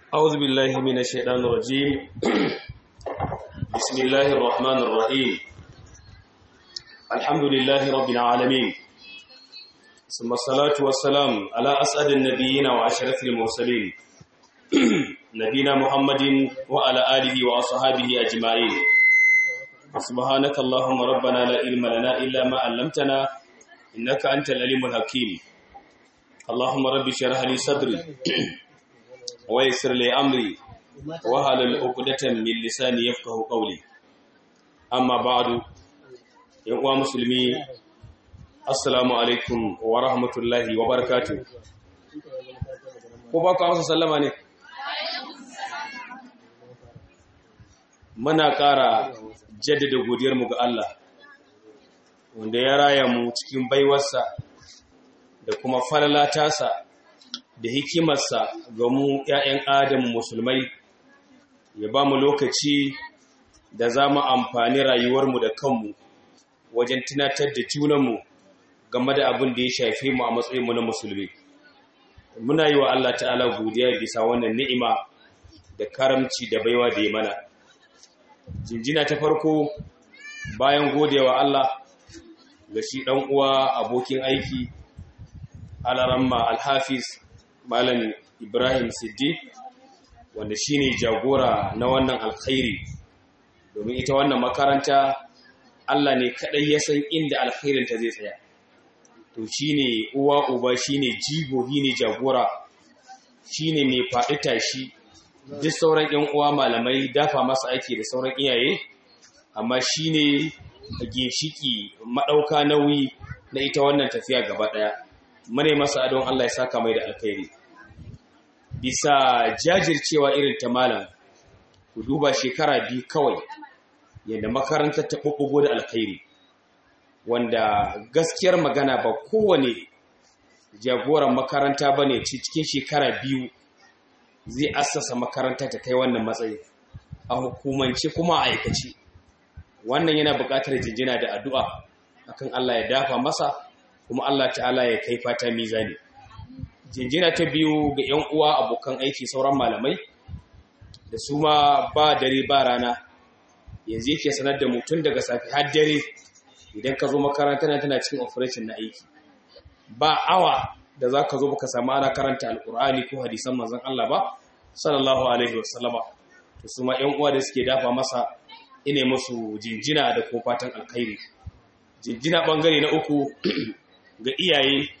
أعوذ بالله من الشيطان الرجيم بسم الله الرحمن الرحيم الحمد لله رب العالمين ثم الصلاة والسلام على أسعد النبيين وعشرة المرسلين نبينا محمد وعلى آله وأصحابه أجمعين سبحانك اللهم ربنا لا علم لنا إلا ما علمتنا إنك أنت العليم الحكيم اللهم رب اشرح لي صدري ويسر لي أمري وهل عقدة من لساني يفقه قولي أما بعد يا مسلمي السلام عليكم ورحمة الله وبركاته ko ba ku amsa sallama ne muna ƙara jaddada godiyarmu ga Allah wanda ya raya mu cikin baiwarsa da kuma falala tasa da hikimarsa ga mu ‘ya'yan adam musulmai ya ba mu lokaci da za mu amfani rayuwarmu da kanmu wajen tunatar da junanmu game da abin da ya shafe mu a matsayinmu na musulmi muna yi wa Allah ta'ala godiya bisa wannan ni'ima da karamci da baiwa da ya mana jinjina ta farko bayan godewa Allah ga shi ɗan uwa abokin aiki alaramma alhafiz malam ibrahim siddi wanda shine jagora na wannan alkhairi domin ita wannan makaranta Allah ne kadai ya san inda alkhairinta zai tsaya to shine uwa uba shine jigo ne jagora shine mai faɗi tashi duk sauran ƴan uwa malamai dafa masa aiki da sauran iyaye amma shine ginshiki madauka nauyi na ita wannan tafiya gaba daya mune masa adon Allah ya saka mai da alkhairi bisa jajircewa irin ta malam ku duba shekara biyu kawai yadda makarantar ta ɓuɓɓugo da alkhairi wanda gaskiyar magana ba kowane jagoran makaranta ba ne cikin shekara biyu zai assasa makaranta ta kai wannan matsayi a hukumance kuma a aikace wannan yana buƙatar jinjina da addu'a akan Allah ya dafa masa kuma Allah ta'ala ya kai fata mizani jinjina ta biyu ga 'yan uwa abokan aiki sauran malamai da su ma ba dare ba rana yanzu yake sanar da mutum daga safi har dare idan ka zo makaranta na tana cikin operation na aiki ba awa da za ka zo baka samu ana karanta alkur'ani ko hadisan manzon Allah ba sallallahu alaihi wasallama to su ma 'yan uwa da suke dafa masa ine musu jinjina da ko fatan alkhairi jinjina bangare na uku ga iyaye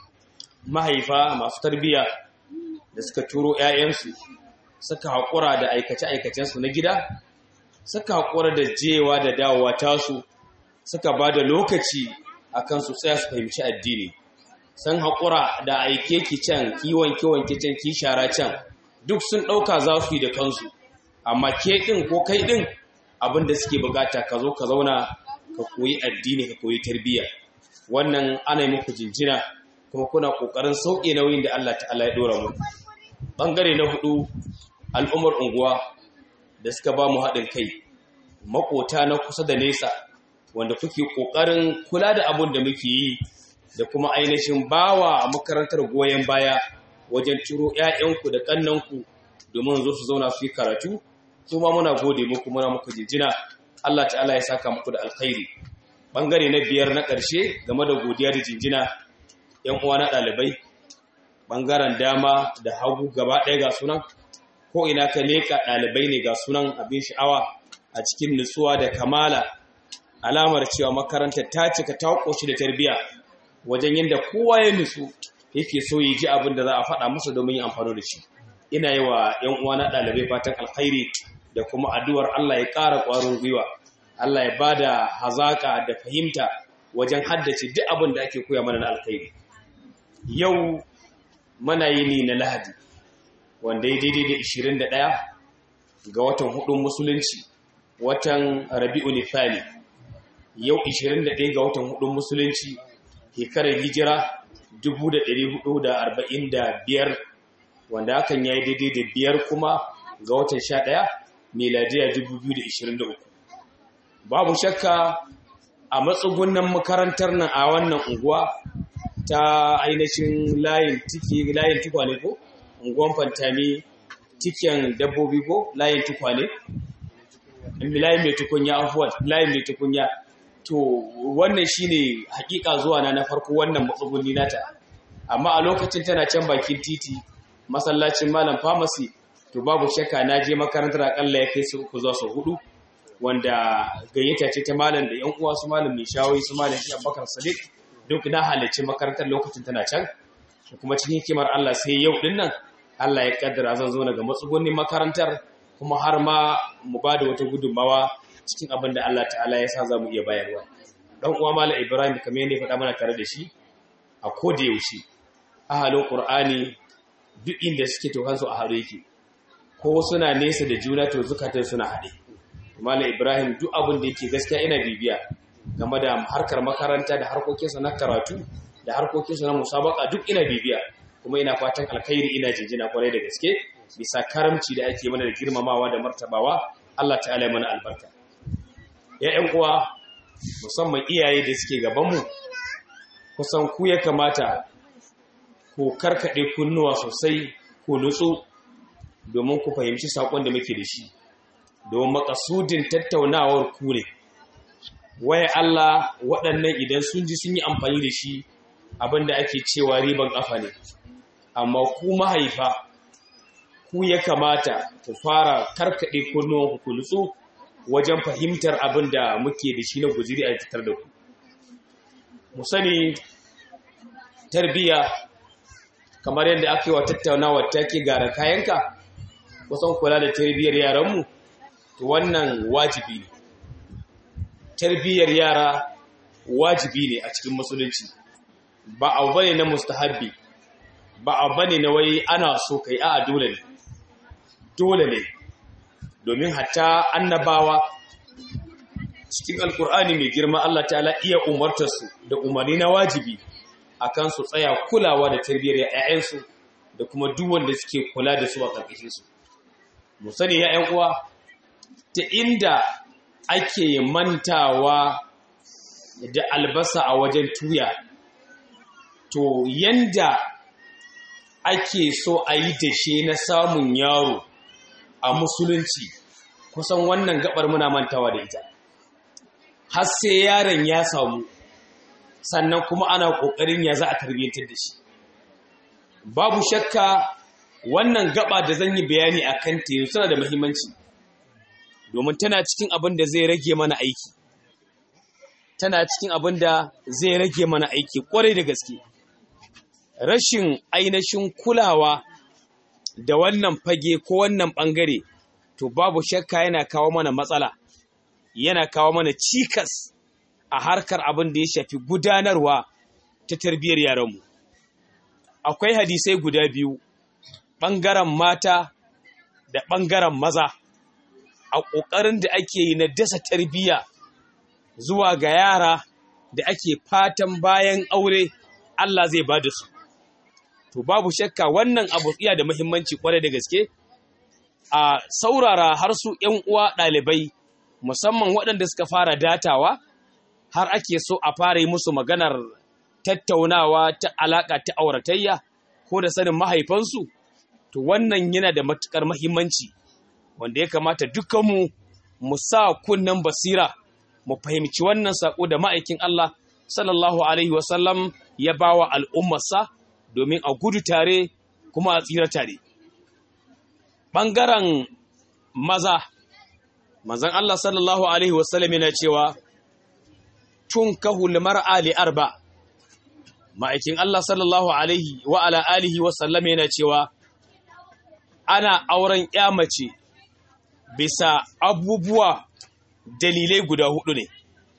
mahaifa masu tarbiya da suka turo 'ya'yansu suka haƙura da aikace-aikacensu na gida suka haƙura da jewa da dawowa tasu suka ba da lokaci a kan su tsaya su fahimci addini sun haƙura da aike ki can kiwon kiwon kicin ki shara can duk sun ɗauka za su yi da kansu amma ke ɗin ko kai ɗin abin da suke bukata ka zo ka zauna ka koyi addini ka koyi tarbiyya wannan ana yi muku jinjina kuma kuna ƙoƙarin sauƙe nauyin da Allah ta'ala ya ɗora mu ɓangare na hudu al'ummar unguwa da suka ba mu haɗin kai maƙota na kusa da nesa wanda kuke ƙoƙarin kula da abin da muke yi da kuma ainihin bawa makarantar goyon baya wajen ciro 'ya'yanku da ƙannanku domin zo su zauna su yi karatu su ma muna gode muku muna muku jinjina Allah ta'ala ya saka muku da alkhairi ɓangare na biyar na ƙarshe game da godiya da jinjina ‘yan uwa na ɗalibai ɓangaren dama da hagu gaba ɗaya ga sunan ko ina ka leƙa ɗalibai ne ga sunan abin sha'awa a cikin nutsuwa da kamala alamar cewa makarantar ta cika ta ƙoshi da tarbiyya wajen yadda kowa ya nutsu yake so ya ji abin da za a faɗa masa domin yin amfani da shi ina yi wa ‘yan uwa na ɗalibai fatan alkhairi da kuma addu'ar Allah ya ƙara ƙwarin gwiwa Allah ya ba da hazaƙa da fahimta wajen haddace duk abin da ake koya mana na alkhairi yau mana yi ni na lahadi wanda ya daidai da 21 ga watan hudun musulunci watan rabi'u nifali yau 21 ga watan hudun musulunci shekarar hijira 1445 wanda hakan ya yi daidai da biyar kuma ga watan 11 miladiya 2023 babu shakka a matsugunan makarantar nan a wannan unguwa ta ainihin layin tiki layin tukwane ko unguwan fantami tiken dabbobi ko layin tukwane layin mai tukunya afuwa layin mai tukunya to wannan shine hakika zuwa na na farko wannan matsugunni nata amma a lokacin tana can bakin titi masallacin malam pharmacy to babu shakka na je makarantar akalla ya kai su uku zuwa su hudu wanda gayyata ce ta malam da yan uwa su malam mai shawoyi su malam shi abubakar sadiq duk na halarci makarantar lokacin tana can kuma cikin hikimar Allah sai yau din nan Allah ya kaddara zan zo daga matsugunnin makarantar kuma har ma mu ba da wata gudunmawa cikin abin da Allah ta'ala ya sa za mu iya bayarwa dan uwa malam Ibrahim kamar yadda ya faɗa mana tare da shi a koda yaushe ahalin Qur'ani duk inda suke to kansu a haɗe yake ko suna nesa da juna to zukatan suna haɗe malam Ibrahim duk abin da yake gaskiya ina bibiya game da harkar makaranta da harkokinsa na karatu da harkokinsa na musabaka duk ina bibiya kuma ina fatan alkhairi ina jinjina kwarai da gaske bisa karamci da ake mana da girmamawa da martabawa Allah ta'ala mana albarka ya ƴan uwa musamman iyaye da suke gabanmu kusan ku ya kamata ku karkade kunnuwa sosai ku nutsu domin ku fahimci sakon da muke da shi domin makasudin tattaunawar ku ne waya Allah waɗannan idan sun ji sun yi amfani da shi abinda ake cewa riban ƙafa ne amma ku mahaifa ku ya kamata ku fara karkaɗe kunnuwan ku nutsu wajen fahimtar abin da muke da shi na guziri a fitar da ku mu sani tarbiyya kamar yadda aka yi wa tattaunawa take gara kayanka kusan kula da tarbiyyar yaranmu to wannan wajibi ne tarbiyyar yara wajibi ne a cikin musulunci ba abu bane na mustahabbi ba abu bane na wai ana so kai a dole ne dole ne domin hatta annabawa cikin alkur'ani mai girma Allah ta'ala iya umartarsu da umarni na wajibi akan su tsaya kulawa da tarbiyyar ‘ya'yansu da kuma duk wanda suke kula da su a ƙarƙashinsu mu sani ‘ya'yan uwa ta inda ake mantawa da albasa a wajen tuya to yanda ake so a yi dashe na samun yaro a musulunci kusan wannan gabar muna mantawa da ita har sai yaron ya samu sannan kuma ana ƙoƙarin ya za a tarbiyyantar da shi babu shakka wannan gaba da zan yi bayani a kan teyu suna da muhimmanci domin tana cikin abin da zai rage mana aiki tana cikin abin da zai rage mana aiki kwarai da gaske rashin ainihin kulawa da wannan fage ko wannan ɓangare to babu shakka yana kawo mana matsala yana kawo mana cikas a harkar abin da ya shafi gudanarwa ta tarbiyyar yaranmu akwai hadisai guda biyu ɓangaren mata da ɓangaren maza a ƙoƙarin da ake yi na dasa tarbiyya zuwa ga yara da ake fatan bayan aure Allah zai ba da su. To babu shakka wannan abu iya da muhimmanci kwarai da gaske a saurara har su ‘yan uwa ɗalibai musamman waɗanda suka fara datawa har ake so a fara yi musu maganar tattaunawa ta alaƙa ta auratayya ko da sanin mahaifansu to wannan yana da matuƙar muhimmanci wanda ya kamata dukkanmu mu sa kunnen basira mu fahimci wannan saƙo da ma'aikin Allah sallallahu alaihi wasallam ya bawa al'ummarsa domin a gudu tare kuma a tsira tare ɓangaren maza mazan Allah sallallahu alaihi wasallam yana cewa tun kahul mar'a li arba ma'aikin Allah sallallahu alaihi wa ala alihi wasallam yana cewa ana auren ya mace bisa abubuwa dalilai guda hudu ne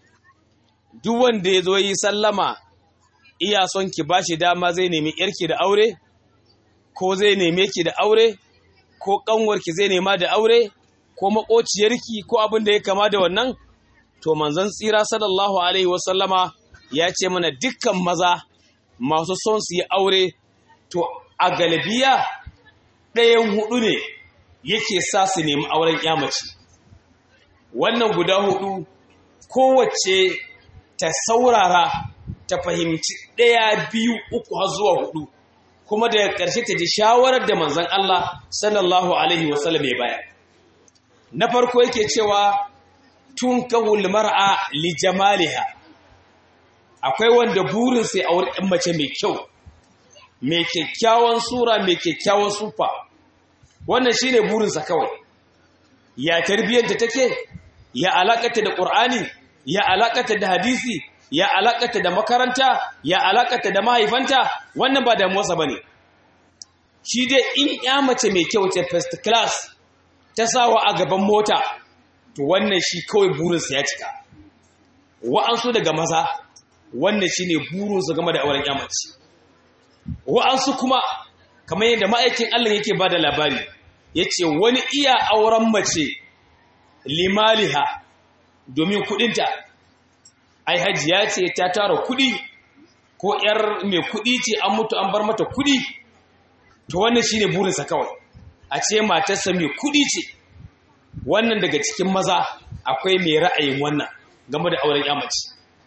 duk wanda ya zo yi sallama iya son ki bashi dama zai nemi yarki da aure ko zai neme ki da aure ko kanwarki zai nema da aure ko makociyarki ko abin da ya kama da wannan to manzon tsira sallallahu alaihi wasallama ya ce mana dukkan maza masu son su yi aure to a galibiya ɗayan hudu ne yake sa su nemi auren yamaci wannan guda hudu kowace ta saurara ta fahimci ɗaya biyu uku har zuwa hudu kuma daga ƙarshe ta ji shawarar da manzon Allah sallallahu alaihi wasallam ya bayar na farko yake cewa tun kahul mar'a li jamaliha akwai wanda burin sai aure ɗan mace mai kyau mai kyakkyawan sura mai kyakkyawan sufa wannan shine burinsa kawai ya tarbiyyanta take ya alakata da qur'ani ya alakata da hadisi ya alakata da makaranta ya alakata da mahaifanta wannan ba damuwarsa bane shi dai in ya mace mai kyau ce first class ta sawa a gaban mota to wannan shi kawai burinsa ya cika wa'ansu daga maza wannan shine burinsu game da auren ya mace wa'ansu kuma kamar yadda ma'aikin Allah yake ba da labari ya ce wani iya auren mace limaliha domin kudinta ai hajiya ce ta tara kudi ko ‘yar mai kudi ce an mutu an bar mata kudi to wannan shine burinsa kawai a ce matarsa mai kudi ce wannan daga cikin maza akwai mai ra'ayin wannan game da auren yamaci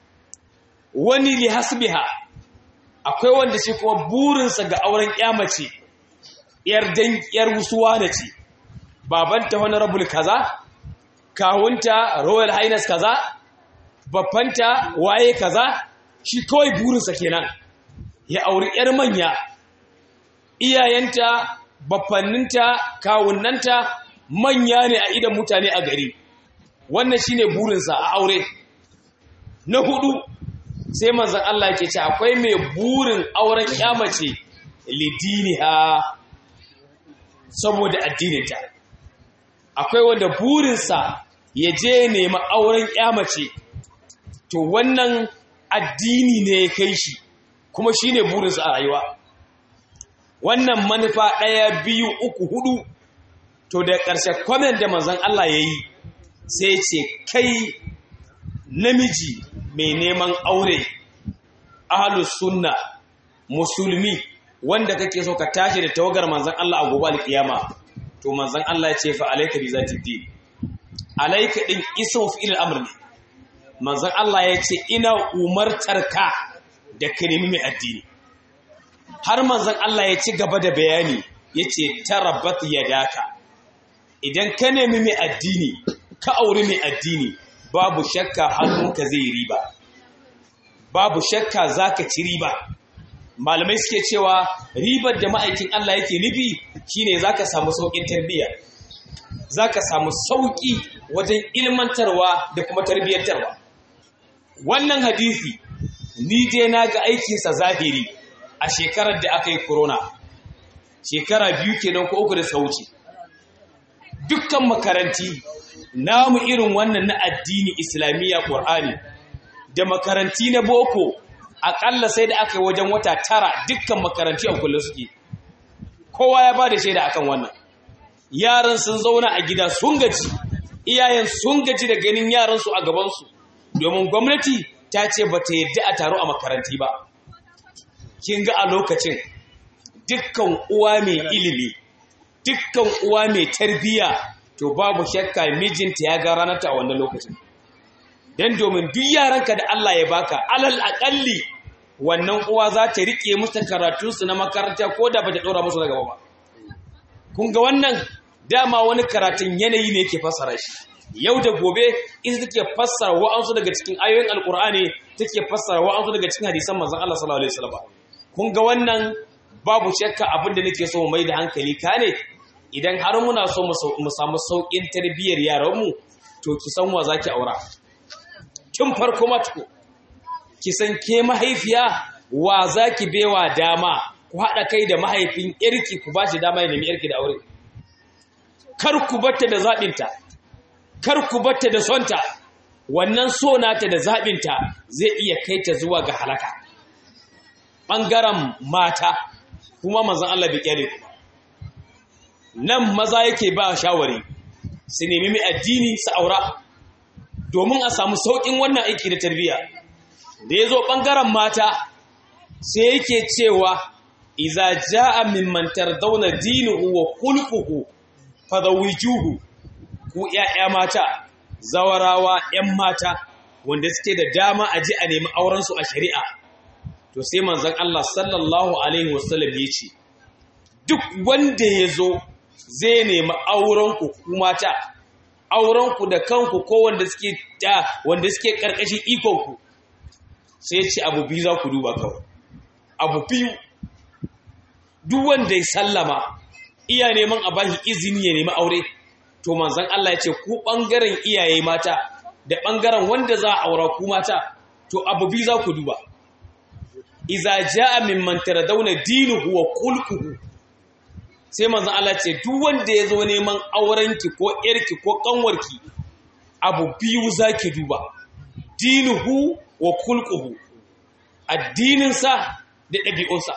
wani li hasbiha akwai wanda shi kuma burinsa ga auren mace yar dan yar wusuwa da ce babanta honorable kaza kawunta royal highness kaza babbanta waye kaza shi kawai burinsa kenan ya auri yar manya iyayenta baffanninta kawunnanta manya ne a idan mutane a gari wannan shine burinsa a aure na hudu sai manzan Allah ke ce akwai mai burin auren kyamace lidiniha saboda addininta akwai wanda burinsa ya je nema auren kyamace to wannan addini ne ya kai shi kuma shi ne burinsa a rayuwa wannan manufa ɗaya biyu uku hudu to da ƙarshe kwamen da manzan Allah ya yi sai ce kai namiji mai neman aure ahlus sunna musulmi wanda kake so ka tashi da tawagar manzon Allah a gobe alkiyama to manzon Allah ya ce fa alayka bi zati din alayka din ismu fi al-amr ne manzon Allah ya ce ina umartar ka da kalimi mai addini har manzon Allah ya ci gaba da bayani yace tarabat yadaka idan ka nemi mai addini ka auri mai addini babu shakka hannunka zai riba babu shakka zaka ci riba malamai suke cewa ribar da ma'aikin Allah yake nufi shine zaka samu saukin tarbiyya zaka samu sauki wajen ilmantarwa da kuma tarbiyyantarwa wannan hadisi ni je na ga aikinsa zahiri a shekarar da aka yi corona shekara biyu kenan ko uku da sauci dukkan makaranti namu irin wannan na addini islamiyya ƙur'ani da makaranti na boko aƙalla sai da aka yi wajen wata tara dukkan makaranti a kullum suke kowa ya ba da shaida akan wannan yaran sun zauna a gida sun gaji iyayen sun gaji da ganin yaransu a gabansu domin gwamnati ta ce ba ta yadda a taro a makaranti ba kin ga a lokacin dukkan uwa mai ilimi dukkan uwa mai tarbiyya to babu shakka mijinta ya ga ranarta a wannan lokacin dan domin duk yaranka da Allah ya baka alal aƙalli wannan uwa za ta rike musu karatunsu na makaranta ko da bata ɗora musu na gaba ba kun ga wannan dama wani karatun yanayi ne ke fassara shi yau da gobe ita take fassara wa'ansu daga cikin ayoyin alkur'ani take fassara wa'ansu daga cikin hadisan manzon Allah sallallahu alaihi wasallam kun ga wannan babu shakka abin da nake so mu mai da hankali kane idan har muna so mu samu saukin tarbiyyar yaranmu to ki san wa zaki aura tun farko matuko ki san ke mahaifiya wa zaki bewa dama ku haɗa kai da mahaifin yarki ku ba shi dama ya nemi yarki da aure kar ku batta da zaɓinta kar ku batta da sonta wannan so nata da zaɓinta zai iya kai ta zuwa ga halaka ɓangaren mata kuma manzan Allah bai kyale ku nan maza yake ba shawari su nemi mai addini su aura domin a samu sauƙin wannan aiki da tarbiyya da ya zo ɓangaren mata sai yake cewa iza ja'a mimman tardawna dinuhu wa khulquhu fadawijuhu ku ƴaƴa mata zawarawa ƴan mata wanda suke da dama a ji a nemi auren su a shari'a to sai manzon Allah sallallahu alaihi wasallam ya ce duk wanda ya zo zai nemi aurenku ku mata aurenku da kanku ko wanda suke da wanda suke karkashin ikonku sai ce abu biyu za ku duba kawai abu biyu duk wanda ya sallama iya neman a bashi izini ya nemi aure to manzon Allah ya ce ku bangaren iyaye mata da bangaren wanda za a aura ku mata to abu biyu za ku duba iza jaa mimman taradawna dinuhu wa khulquhu sai manzon Allah ce duk wanda ya zo neman aurenki ko yarki ko kanwarki abu biyu zaki duba dinuhu wa khulquhu addininsa da ɗabi'unsa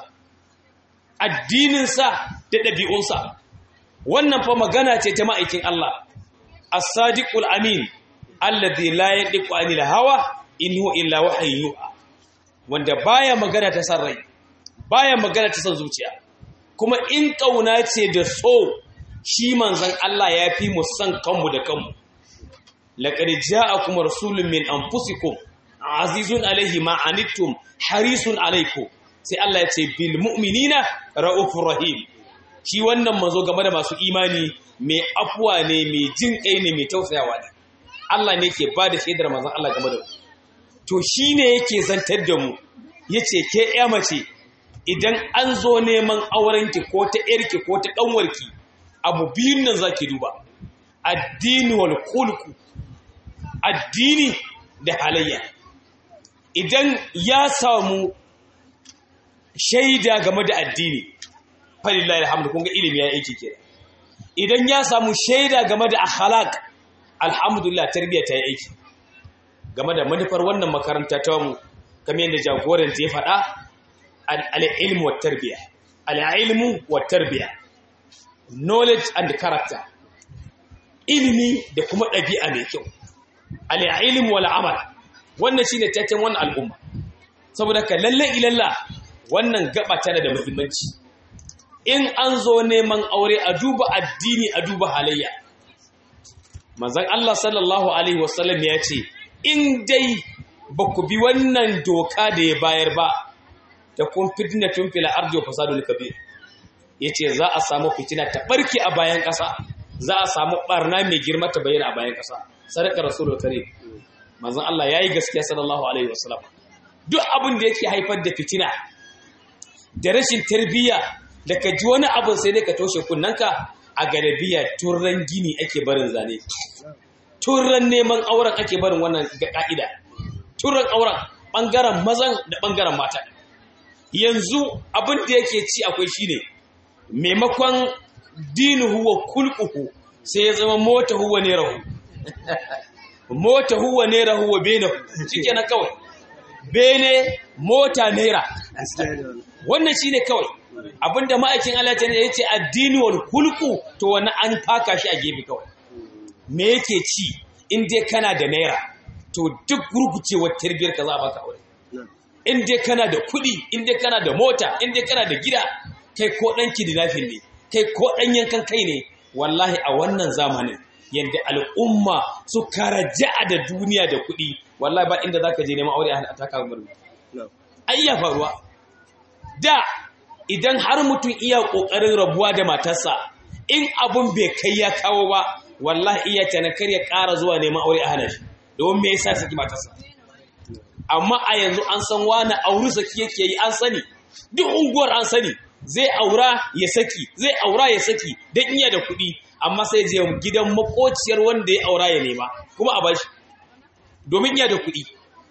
addininsa da ɗabi'unsa wannan fa magana ce ta ma'aikin Allah as-sadiqul amin alladhi la yadiqu anil hawa in huwa illa wahyun yuha wanda baya magana ta san rai baya magana ta san zuciya kuma in kauna ce da so shi manzon Allah ya fi mu san kanmu da kanmu laqad ja'akum rasulun min anfusikum azizun alaihi ma anittum harisun alaikum sai Allah ya ce bil mu'minina raufur rahim shi wannan manzo game da masu imani mai afuwa ne mai jin kai ne mai tausayawa ne Allah ne ke ba da shaidar manzon Allah game da mu to shine yake zantar da mu yace ke ya mace idan an zo neman aurenki ko ta yarki ko ta ɗanwarki abu biyun nan zaki duba addini wal khulqu addini da halayya idan ya samu shaida game da addini falillahi alhamdu kun ga ilimi ya yake kenan idan ya samu shaida game da akhlaq alhamdulillah tarbiyya ta yi aiki game da manufar wannan makaranta ta mu kamar yadda jagoran ta ya faɗa al-ilmu wa tarbiyya al-ilmu wa tarbiyya knowledge and character ilimi da kuma ɗabi'a mai kyau al-ilmu wal amal wannan shine taken wannan al'umma saboda ka lalle ilalla wannan gaba tana da muhimmanci in an zo neman aure a duba addini a duba halayya manzon Allah sallallahu alaihi wasallam ya ce in dai ba ku bi wannan doka da ya bayar ba da kun fitnatun fil ardi wa fasadul kabir yace za a samu fitina ta barke a bayan ƙasa za a samu barna mai girma ta bayyana a bayan ƙasa sadaka rasulul karim manzon Allah yayi gaskiya sallallahu alaihi wasallam duk abin da yake haifar da fitina da rashin tarbiyya da ka ji wani abin sai dai ka toshe kunnanka a garabiya turran gini ake barin zane turran neman auren ake barin wannan ga ka'ida turran auren bangaren mazan da bangaren mata yanzu abin da yake ci akwai shine maimakon dinuhu wa kulquhu sai ya zama mota huwa ne rahu mota huwa ne rahu wa benahu shikenan kawai bene mota naira wannan shine kawai abinda ma'aikin Allah ta ya ce addini wal hulqu to wani an faka shi a gefe kawai me yake ci in dai kana da naira to duk gurgucewar tarbiyar ka za a baka aure in dai kana da kuɗi in dai kana da mota in dai kana da gida kai ko dan kidnapping ne kai ko dan yankan kai ne wallahi a wannan zamanin yadda al'umma su karaja da duniya da kuɗi wallahi ba inda zaka je neman aure a taka murna ai ya faruwa da idan har mutum iya kokarin rabuwa da matarsa in abun bai kai ya kawo ba wallahi iya tanakar ya ƙara zuwa neman aure a hana shi domin me yasa saki matarsa amma a yanzu an san wani auri saki yake yi an sani duk unguwar an sani zai aura ya saki zai aura ya saki dan iya da kuɗi amma sai je gidan makociyar wanda ya aura ya nema kuma a bashi domin iya da kuɗi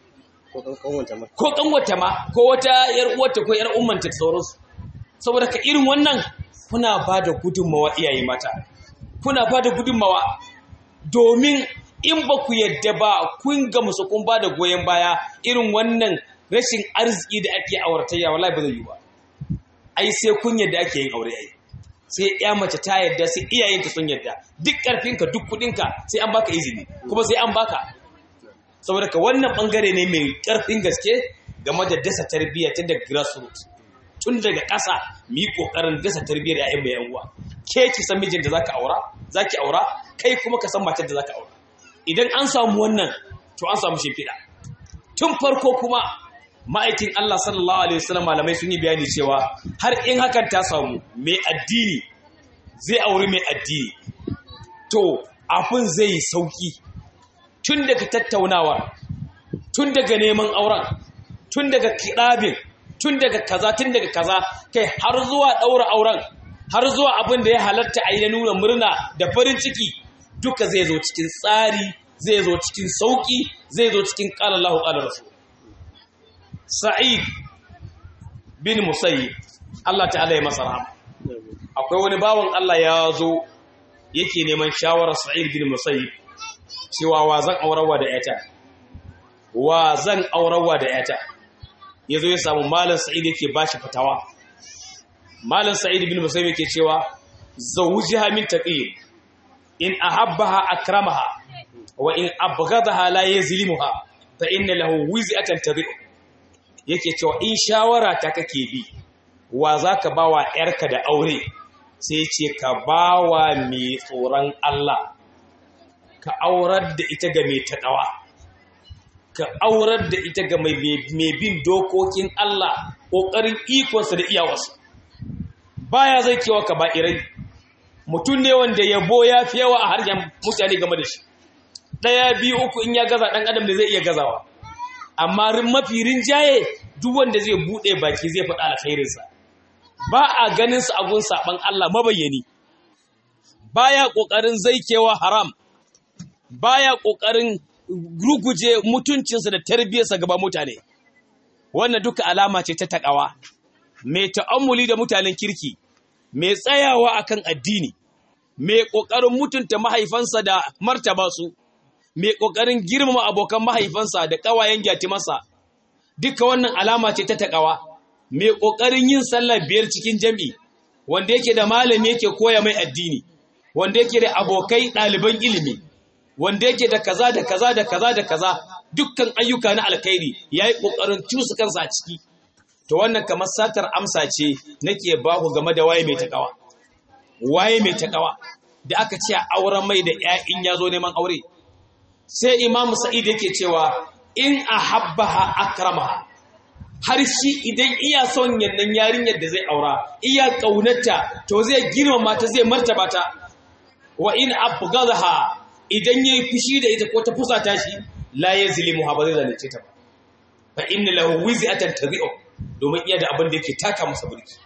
ko kanwata ma ko wata yar uwarta ko yar ummanta sauransu saboda ka irin wannan kuna ba da gudunmawa iyaye mata kuna ba da gudunmawa domin in ba ku yadda ba kun ga musu kun ba da goyon baya irin wannan rashin arziki da ake auratayya wallahi ba zai yi ba ai sai kun yadda ake yin aure ai sai ya mace ta yadda sai iyayenta sun yadda duk karfinka duk kudinka sai an baka izini kuma sai an baka saboda ka wannan bangare ne mai karfin gaske game da dasa tarbiyya tun daga grassroots tun daga ƙasa mu yi ƙoƙarin dasa tarbiyyar ‘ya'yan mai yanguwa ke ki san mijin da zaka aura zaki aura kai kuma ka san matar da zaka aura idan an samu wannan to an samu shimfiɗa tun farko kuma ma'aikin Allah sallallahu alaihi wasallam malamai sun yi bayani cewa har in hakan ta samu mai addini zai auri mai addini to abin zai yi sauki tun daga tattaunawa tun daga neman auren tun daga kiɗabin tun daga kaza tun daga kaza kai har zuwa ɗaura auren har zuwa abin da ya halatta a yi na nuna murna da farin ciki duka zai zo cikin tsari zai zo cikin sauƙi zai zo cikin ƙalallahu ƙalarsu sa'id bin musayi Allah ta'ala ya masa rahama akwai wani bawan Allah ya zo yake neman shawarar sa'id bin musayi cewa wa zan aurawa da yata wa zan aurawa da yata ya zo ya samu malam sa'id yake ba shi fatawa malam sa'id bin musayi yake cewa zawujiha min taqiyyin in ahabbaha akramaha wa in abghadaha la yazlimuha fa inna lahu wiz'atan tabi'u yake cewa in shawara ta kake bi wa zaka bawa yarka da aure sai ce ka bawa mai tsoron Allah ka aurar da ita ga mai taɗawa ka aurar da ita ga mai bin dokokin Allah ƙoƙarin ikonsa da iyawarsa baya zai kewa ka ba'irai mutum ne wanda yabo ya fi yawa a harshen mutane game da shi ɗaya biyu uku in ya gaza ɗan adam da zai iya gazawa amma mafi rinjaye duk wanda zai buɗe baki zai faɗa alkhairinsa ba a ganin su abun saɓan Allah mabayyani baya ƙoƙarin zaikewa haram baya ƙoƙarin ruguje mutuncinsa da tarbiyyarsa gaba mutane wannan duka alama ce ta taƙawa mai ta'ammuli da mutanen kirki mai tsayawa akan addini mai ƙoƙarin mutunta mahaifansa da martaba su mai ƙoƙarin girmama abokan mahaifansa da ƙawayen gyatimarsa duka wannan alama ce ta taƙawa mai ƙoƙarin yin sallah biyar cikin jam'i wanda yake da malami yake koya mai addini wanda yake da abokai ɗaliban ilimi wanda yake da kaza da kaza da kaza da kaza dukkan ayyuka na alkhairi ya yi ƙoƙarin cusa kansa a ciki to wannan kamar satar amsa ce nake ba ku game da waye mai taƙawa waye mai taƙawa da aka ce a auren mai da ‘ya'in ya zo neman aure sai imamu sa'id yake cewa in a habbaha akramaha har shi idan iya son yannan yarinyar da zai aura iya ƙaunarta to zai girmama ta zai martaba ta wa in abghadaha idan yayi fushi da ita ko ta fusata shi la yazlimuha ba zai zalunce ta ba fa inna lahu wiz'atan tabi'u domin iya da abin da yake taka masa burki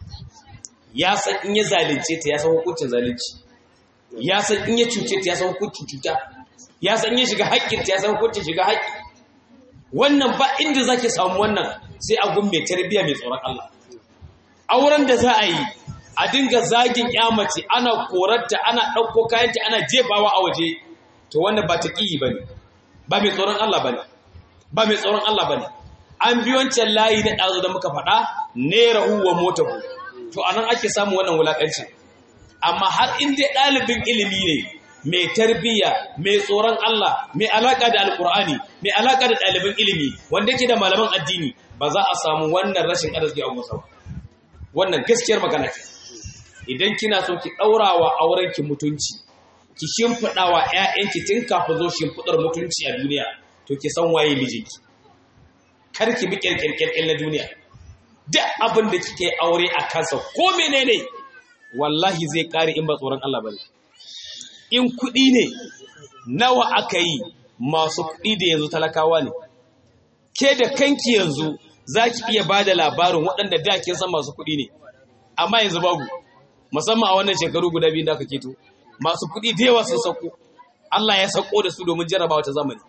ya san in ya zalunce ta ya san hukuncin zalunci ya san in ya cuce ta ya san hukuncin cuta ya san in ya shiga haƙƙin ta ya san hukuncin shiga haƙƙi wannan ba inda zaki samu wannan sai a gun mai tarbiya mai tsoron Allah auren da za a yi a dinga zagin mace ana korarta ana ɗauko kayanta ana jefawa a waje to wannan ba ta ƙiyi ba ne ba mai tsoron Allah ba ne ba mai tsoron Allah ba ne an bi wancan layi na ɗazu da muka faɗa nera huwa mota hu to a nan ake samun wannan wulaƙanci amma har in dai ɗalibin ilimi ne mai tarbiyya mai tsoron Allah mai alaƙa da alƙur'ani mai alaƙa da ɗalibin ilimi wanda yake da malaman addini ba za a samu wannan rashin arziki a musa ba wannan gaskiyar magana ce idan kina so ki ɗaura wa aurenki mutunci ki shimfiɗa wa ‘ya'yanki tun kafin zo shimfiɗar mutunci a duniya to ki san waye mijinki kar ki bi ƙirƙirƙirƙir na duniya duk abin da kike aure a kansa ko menene wallahi zai ƙare in ba tsoron Allah bane in kuɗi ne nawa aka yi masu kuɗi da yanzu talakawa ne ke da kanki yanzu za ki iya ba da labarin waɗanda da kin san masu kuɗi ne amma yanzu babu musamman a wannan shekaru guda biyu da aka keto masu kuɗi da yawa sun sauko Allah ya sauko da su domin jarabawa ta zamani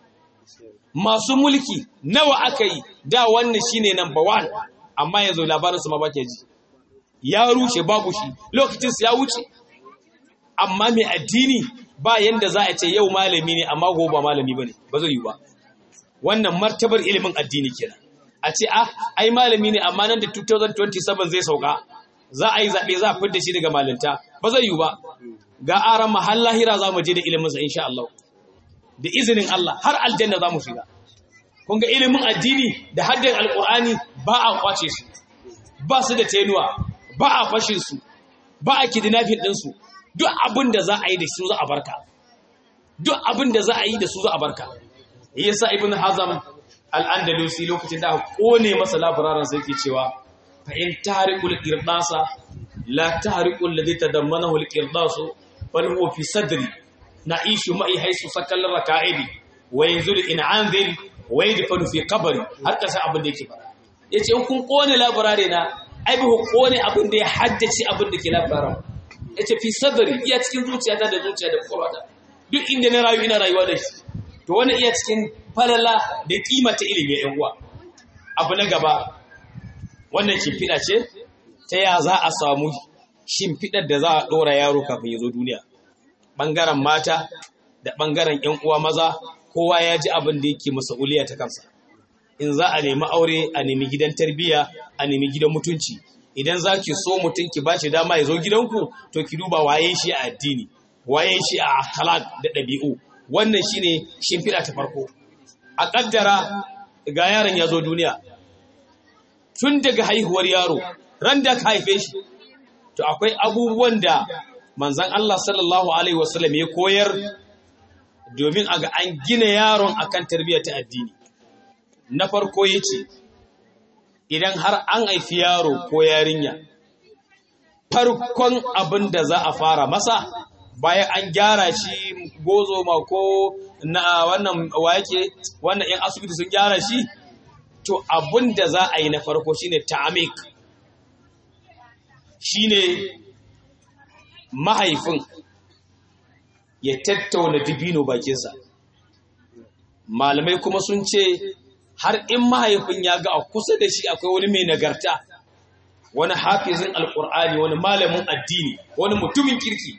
masu mulki nawa aka yi da wannan shine number one amma yanzu labarin su ma ba ke ji ya rushe babu shi lokacin su ya wuce amma mai addini ba yanda za a ce yau malami ne amma gobe ba malami bane ba zai yi ba wannan martabar ilimin addini kenan a ce ah ai malami ne amma nan da 2027 zai sauka za a yi zaɓe za a fidda shi daga malinta ba zai yi ba ga aran mahal lahira za mu je da iliminsa insha Allah da izinin Allah har aljanna za mu shiga kun ga ilimin addini da haddin alkur'ani ba a kwace su ba su da tenuwa ba a fashin su ba a kidnapping din su duk abin da za a yi da su za a barka duk abin da za a yi da su za a barka yasa ibn hazam al-andalusi lokacin da aka kone masa labararan sai ke cewa fa in tahriqul qirdasa la tahriqul ladhi tadammanahu al-qirdasu bal huwa fi sadri na'ishu ma'i haisu sakal raka'idi wa yanzuru in anzil wa yadfanu fi qabri har kasa abin da yake fara yace in kun kone labarare na ai ba ku kone abin da ya haddace abin da ke labararan yace fi sadri iya cikin zuciyata da zuciya da kwakwalwata duk inda na rayu ina rayuwa da shi to wani iya cikin falala da kimata ilimi yan uwa abu na gaba wannan shimfiɗa ce ta ya za a samu shimfiɗar da za a ɗora yaro kafin ya zo duniya ɓangaren mata da ɓangaren ‘yan uwa maza kowa ya ji abin da yake masa'uliya ta kansa in za a nemi aure a nemi gidan tarbiyya a nemi gidan mutunci idan za ki so mutum ki ba shi dama ya zo gidanku to ki duba waye shi a addini waye shi a akhlaq da ɗabi'u wannan shine shimfiɗa ta farko a ƙaddara ga yaron ya zo duniya tun daga haihuwar yaro ran da ka haife shi to akwai abubuwan da manzan Allah sallallahu alaihi wasallam ya koyar domin a ga an gina yaron akan tarbiyyar ta addini na farko yace idan har an haifi yaro ko yarinya farkon abin da za a fara masa bayan an gyara shi gozo ma ko na wannan wake wannan yan asibiti sun gyara shi to abin da za a yi na farko shine ta'amik shine mahaifin ya tattauna dibino bakinsa malamai kuma sun ce har in mahaifin ya ga a kusa da shi akwai wani mai nagarta wani hafizin alkur'ani wani malamin addini wani mutumin kirki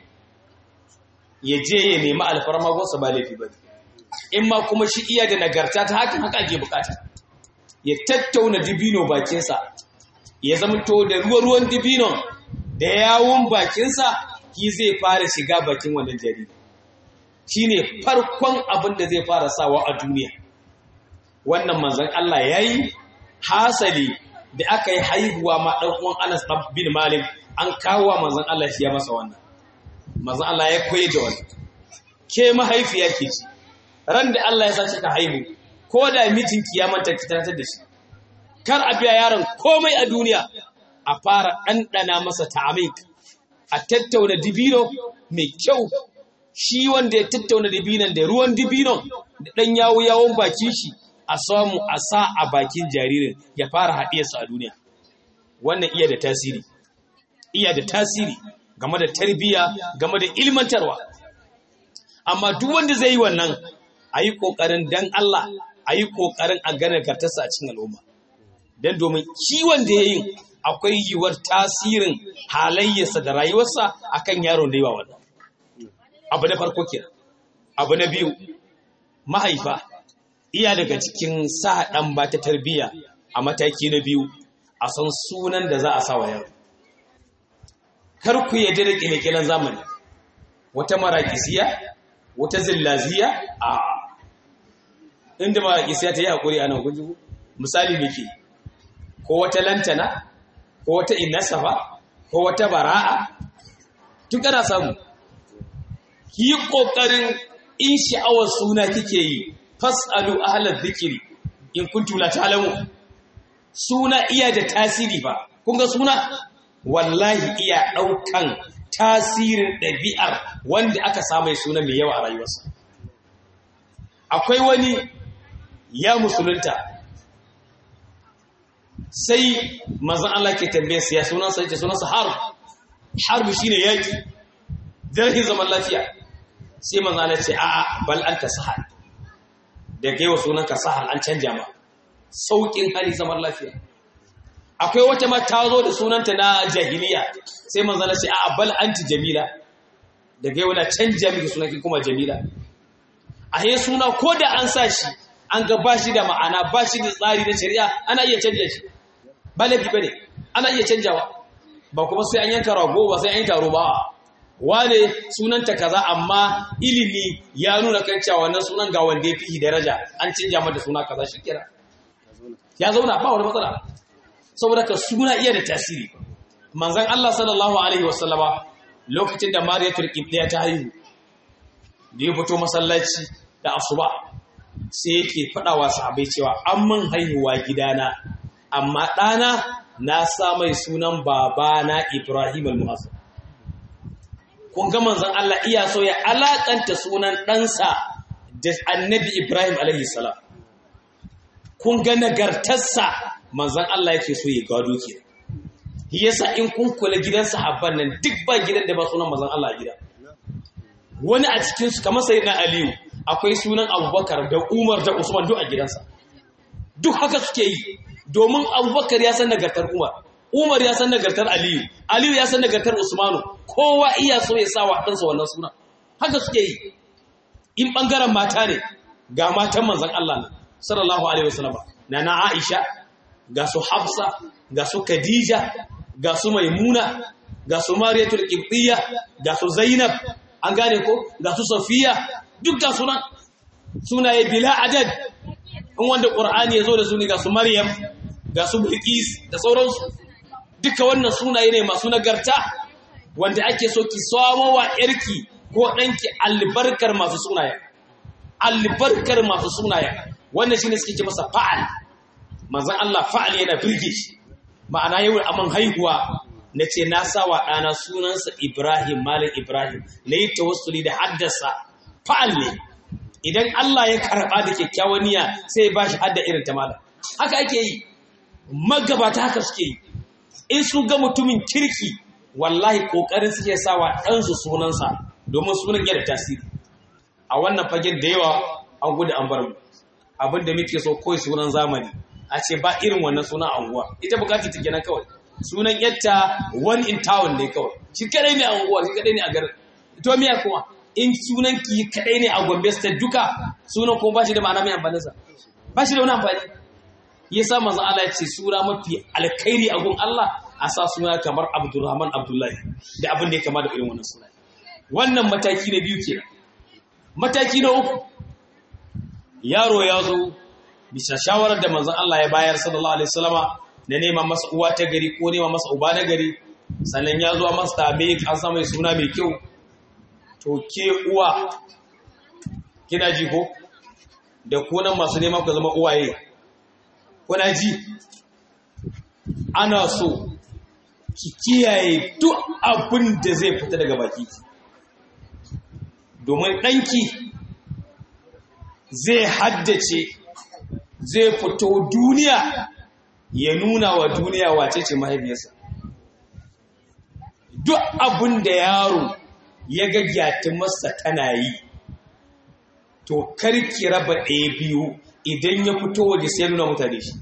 ya je ya nemi alfarma gonsa ba laifi ba in ma kuma shi iya da nagarta ta hakan haka ake bukata ya tattauna dibino bakinsa ya zama to da ruwa-ruwan dibinon da yawon bakinsa ki zai fara shiga bakin wannan jariri shi ne farkon abin da zai fara sawa a duniya wannan manzan Allah ya yi hasali da aka yi haihuwa ma ɗan'uwan Anas bin Malik an kawo manzan Allah shi ya masa wannan manzan Allah ya koyi da wannan ke mahaifiya ke ci ran da Allah ya sa ka haihu ko da mijin kiyamanta ki tantar da shi kar a biya yaron komai a duniya a fara ɗanɗana masa ta'amik a tattauna dibino mai kyau shi wanda ya tattauna dibinon da ruwan dibinon da ɗan yawo yawon bakin shi a samu a sa a bakin jaririn ya fara haɗiyarsa a duniya wannan iya da tasiri iya da tasiri game da tarbiyya game da ilmantarwa amma duk wanda zai yi wannan a yi ƙoƙarin dan Allah a yi ƙoƙarin a ganin kartarsa a cikin al'umma don domin kiwon da ya yi akwai yiwuwar tasirin halayyarsa da rayuwarsa a kan yaron da yawa wannan abu na farko kira abu na biyu mahaifa iya daga cikin sa ɗan ba ta tarbiyya a mataki na biyu a san sunan da za a sa wa yaro kar ku yadda da ƙile zamani wata marakisiya wata zillaziya a inda marakisiya ta yi haƙuri a nan guji misali muke ko wata lantana ko wata inasafa ko wata bara'a duk ana samu ki yi ƙoƙarin in sha'awar suna kike yi fas'alu ahlar zikiri in kuntum la ta'lamu suna iya da tasiri ba kun ga suna wallahi iya ɗaukan tasirin ɗabi'ar wanda aka samu suna mai yawa a rayuwarsa akwai wani ya musulunta sai manzon Allah ke tambaye sa ya sunansa yace sunansa harb harb shine yaki zarhin zaman lafiya sai manzon Allah ce a'a bal anta sahal da gaiwa sunanka sahal an canja ma saukin hali zaman lafiya akwai wata ma ta zo da sunanta na jahiliya sai manzon Allah ce a'a bal anti jamila da gaiwa na canja miki sunanki kuma jamila a he suna ko da an sa shi an ga ba shi da ma'ana ba shi da tsari na shari'a ana iya canja shi ba laifi ba ne ana iya canjawa ba kuma sai an yanka rago ba sai an yanka roba wane sunanta kaza amma ilimi ya nuna kan cewa wannan sunan ga wanda ya fi daraja an canja mata suna kaza shi kira ya zauna ba wani matsala saboda ka suna iya da tasiri manzon Allah sallallahu alaihi wasallama lokacin da Mariyatul Qibla ta haihu da ya fito masallaci da asuba sai yake faɗawa sahabai cewa an man haihuwa gidana amma ɗana na sa mai sunan babana Ibrahim al-Mu'azzam kun ga manzon Allah iya so ya alakanta sunan ɗansa da annabi Ibrahim alaihi salam kun ga nagartarsa manzon Allah yake so ya gado ke yasa in kun kula gidan sahabban nan duk ba gidan da ba sunan manzon Allah a gida wani a cikin su kamar sayyidina Aliyu akwai sunan Abubakar da Umar da Usman duk a gidansa duk haka suke yi domin Abubakar ya san nagartar Umar Umar ya san nagartar Aliyu Aliyu ya san nagartar Usmanu kowa iya so ya sa wa ɗansa wannan suna haka suke yi in ɓangaren mata ne ga matan manzan Allah ne sallallahu alaihi wasallam na na Aisha ga su Hafsa ga su Khadija ga su Maimuna ga su Mariyatul Qibtiyya ga su Zainab an gane ko ga su Safiya duk ga sunan sunaye bila adad in wanda Qur'ani ya zo da su ne ga su Maryam ga su Bilqis da sauransu duka wannan sunaye ne masu nagarta wanda ake so ki samo wa yarki ko ɗanki albarkar masu sunaye albarkar masu sunaye wannan shine suke ce masa fa'al manzon Allah fa'al yana birge shi ma'ana yau aman haihuwa nace na sawa ɗana sunansa Ibrahim Malam Ibrahim na yi tawassuli da haddasa fa'al ne idan Allah ya karɓa da kyakkyawan niyya sai ya bashi hadda irin ta malam haka ake yi magabata haka suke yi in su ga mutumin kirki wallahi kokarin suke sawa ɗansu sunansa domin sunan yana tasiri a wannan fagen da yawa an gudu an bar mu abinda muke so kawai sunan zamani a ce ba irin wannan sunan anguwa ita bukati ta kenan kawai sunan yatta one in town ne kawai shi kadai ne a anguwa shi kadai ne a garin to miya kuma in sunan ki kadai ne a Gombe state duka sunan kuma ba shi da ma'ana mai amfani sa ba shi da wani amfani yasa manzo Allah ya ce sura mafi alkhairi a gun Allah a sa suna kamar Abdulrahman Abdullahi da abin da ya kama da irin wannan suna wannan mataki na biyu kenan mataki na uku yaro ya zo bisa shawarar da manzon Allah ya bayar sallallahu alaihi wasallama na neman masa uwa ta gari ko neman masa uba na gari sannan ya zo masa tabe an sa mai suna mai kyau to ke uwa kina ji ko da kunan masu neman ku zama uwaye kuna ji ana so ki kiyaye duk abin da zai fita daga baki domin ɗanki zai haddace zai fito duniya ya nuna wa duniya wace ce mahaifiyarsa duk abin da yaro ya ga masa tana yi to karki raba ɗaya biyu idan ya fito waje sai nuna mutane shi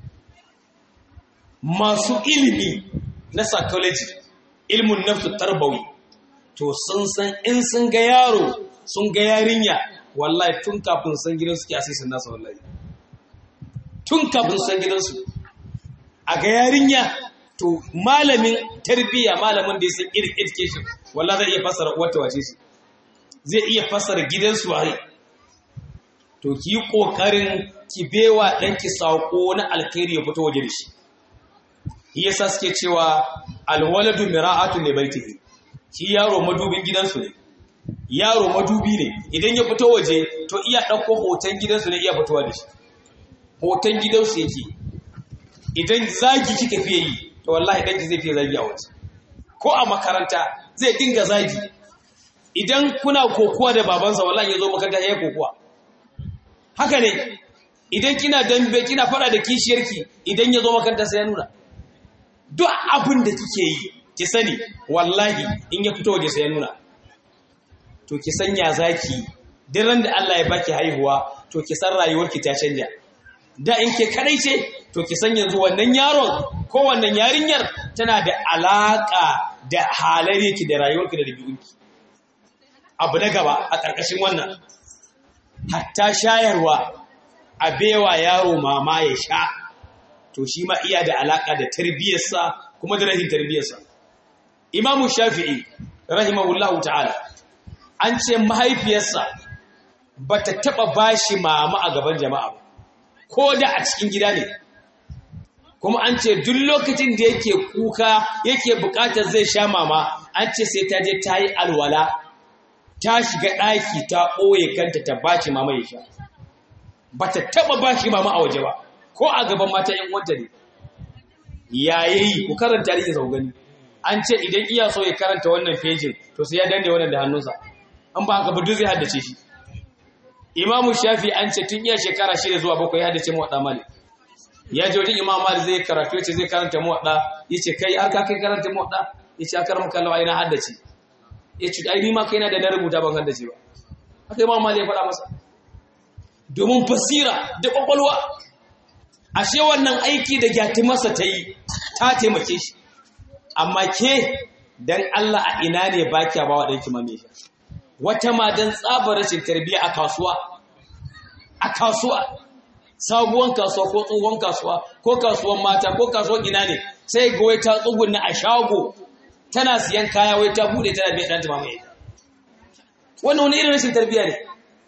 masu ilimi na psychology ilmin nafsu tarbawi to sun san in sun ga yaro sun ga yarinya wallahi tun kafin san gidan suke asisin nasa wallahi tun kafin san gidansu a ga yarinya to malamin tarbiyya malamin da ya san education wallahi zai iya fassara wata wace shi zai iya fassara gidansu waye to ki yi kokarin ki bewa ɗanki saƙo na alkhairi ya fito waje da shi yasa suke cewa alwaladu mira'atu ne baitihi shi yaro madubin gidansu ne yaro madubi ne idan ya fito waje to iya ɗauko hoton gidansu ne iya fitowa da shi hoton gidansu yake idan zagi kika fiye yi to wallahi ɗanki zai fiye zagi a waje ko a makaranta zai dinga zagi idan kuna kokuwa da babansa wallahi ya zo makaranta ya yi kokuwa haka ne idan kina dambe kina fada da kishiyarki idan ya zo makaranta sai ya nuna duk abin da kike yi ki sani wallahi in ya fito waje sai ya nuna to ki sanya zaki duk ran da Allah ya baki haihuwa to ki san rayuwarki ta canja da in ke kadai ce to ki san yanzu wannan yaron ko wannan yarinyar tana da alaka da halayyarki da rayuwarki da dabi'unki abu na gaba a ƙarƙashin wannan hatta shayarwa a bewa yaro mama ya sha to shi ma iya da alaka da tarbiyyarsa kuma da rahin tarbiyyarsa imamu shafi'i rahimahullahu ta'ala an ce mahaifiyarsa ba ta taɓa bashi mama a gaban jama'a ba ko da a cikin gida ne kuma an ce duk lokacin da yake kuka yake bukatar zai sha mama an ce sai ta je ta yi alwala ta shiga ɗaki ta ɓoye kanta ta baci mama ya sha ba ta taɓa ba shi mama a waje ba ko a gaban mata ‘yan wanta ne yayayi ku karanta tarihi sau gani an ce idan iya so ya karanta wannan fejin to sai ya danne wannan da hannunsa an ba haka ba duk zai haddace shi imamu shafi an ce tun iya shekara shida zuwa bakwai ya haddace muwaɗa malik ya je wajen imam malik zai karatu yace zai karanta muwaɗa yace kai har ka kai karanta muwaɗa yace akar maka lawa ina haddace yace ai ni ma kai na da na rubuta ban haddace ba haka imam malik ya faɗa masa domin basira da kwakwalwa ashe wannan aiki da gyatimarsa ta yi ta taimake shi amma ke dan Allah a ina ne ba kya ba wa ɗanki mame shi wata ma don tsabar rashin tarbiyya a kasuwa a kasuwa sabuwan kasuwa ko tsohon kasuwa ko kasuwan mata ko kasuwan ina ne sai ga wai ta tsugunna a shago tana siyan kaya wai ta bude tana biya ɗanta mamaye wannan wani irin rashin tarbiyya ne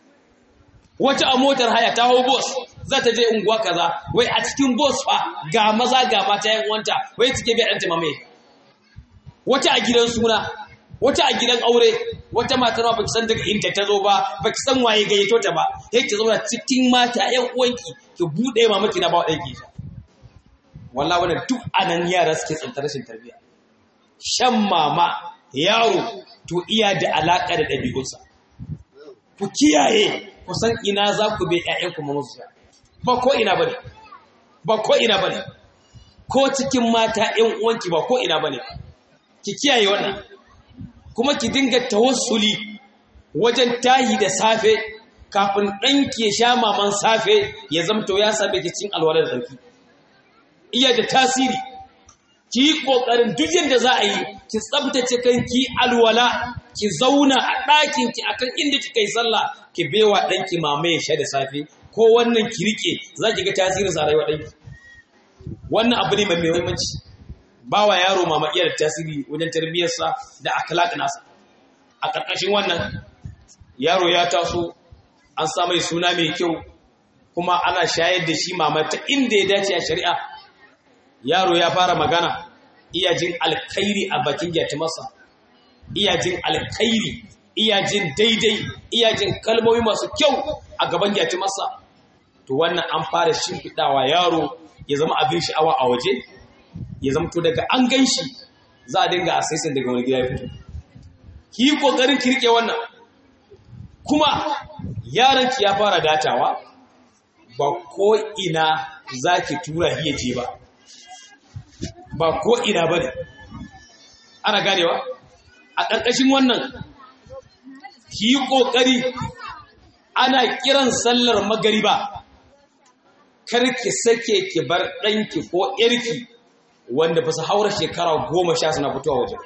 wata a motar haya ta hau bos za ta je unguwa kaza wai a cikin bos fa ga maza ga mata yan uwanta wai take biya ɗanta mamaye wata a gidan suna wata a gidan aure wata mata ma baki san daga inda ta zo ba baki san waye gayyato ta ba sai ki zauna cikin mata yan uwanki ki bude mamaki na ba wa ɗanki wallahi wannan duk anan yara suke tsantar rashin tarbiyya shan mama yaro to iya da alaka da ɗabi'unsa ku kiyaye ku san ina za ku bai ƴaƴanku ma musu ba ko ina bane ba ko ina bane ko cikin mata ƴan uwanki ba ko ina bane ki kiyaye wannan kuma ki dinga tawassuli wajen tahi da safe kafin ɗanki ya sha maman safe ya zamto ya same ki cin alwalar zarki iya da tasiri ki yi ƙoƙarin duk yadda za a yi ki tsabtace kanki alwala ki zauna a ɗakinki akan inda kika yi sallah ki bewa ɗanki mama ya sha da safe ko wannan ki rike za ki ga tasirin sa rayuwa ɗanki wannan abu ne mai muhimmanci ba wa yaro mama iya da tasiri wajen tarbiyyarsa da akhlaq nasa a ƙarƙashin wannan yaro ya taso an sa mai suna mai kyau kuma ana shayar da shi mama ta inda ya dace a shari'a yaro ya fara magana iya jin alkhairi a bakin gyatimarsa iya jin alkhairi iya jin daidai iya jin kalmomi masu kyau a gaban gyatimarsa to wannan an fara shimfiɗawa yaro ya zama abin sha'awa a waje ya zama to daga an gan shi za a dinga asaisin daga wani gida ya fito ki yi ƙoƙarin ki riƙe wannan kuma yaranki ya fara datawa ba ko ina za ki tura hiya je ba ba ko ina ba ne ana ganewa a ƙarƙashin wannan ki yi ƙoƙari ana kiran sallar magariba kar ki sake ki bar ɗanki ko ƴarki wanda ba su haura shekara goma sha suna fitowa waje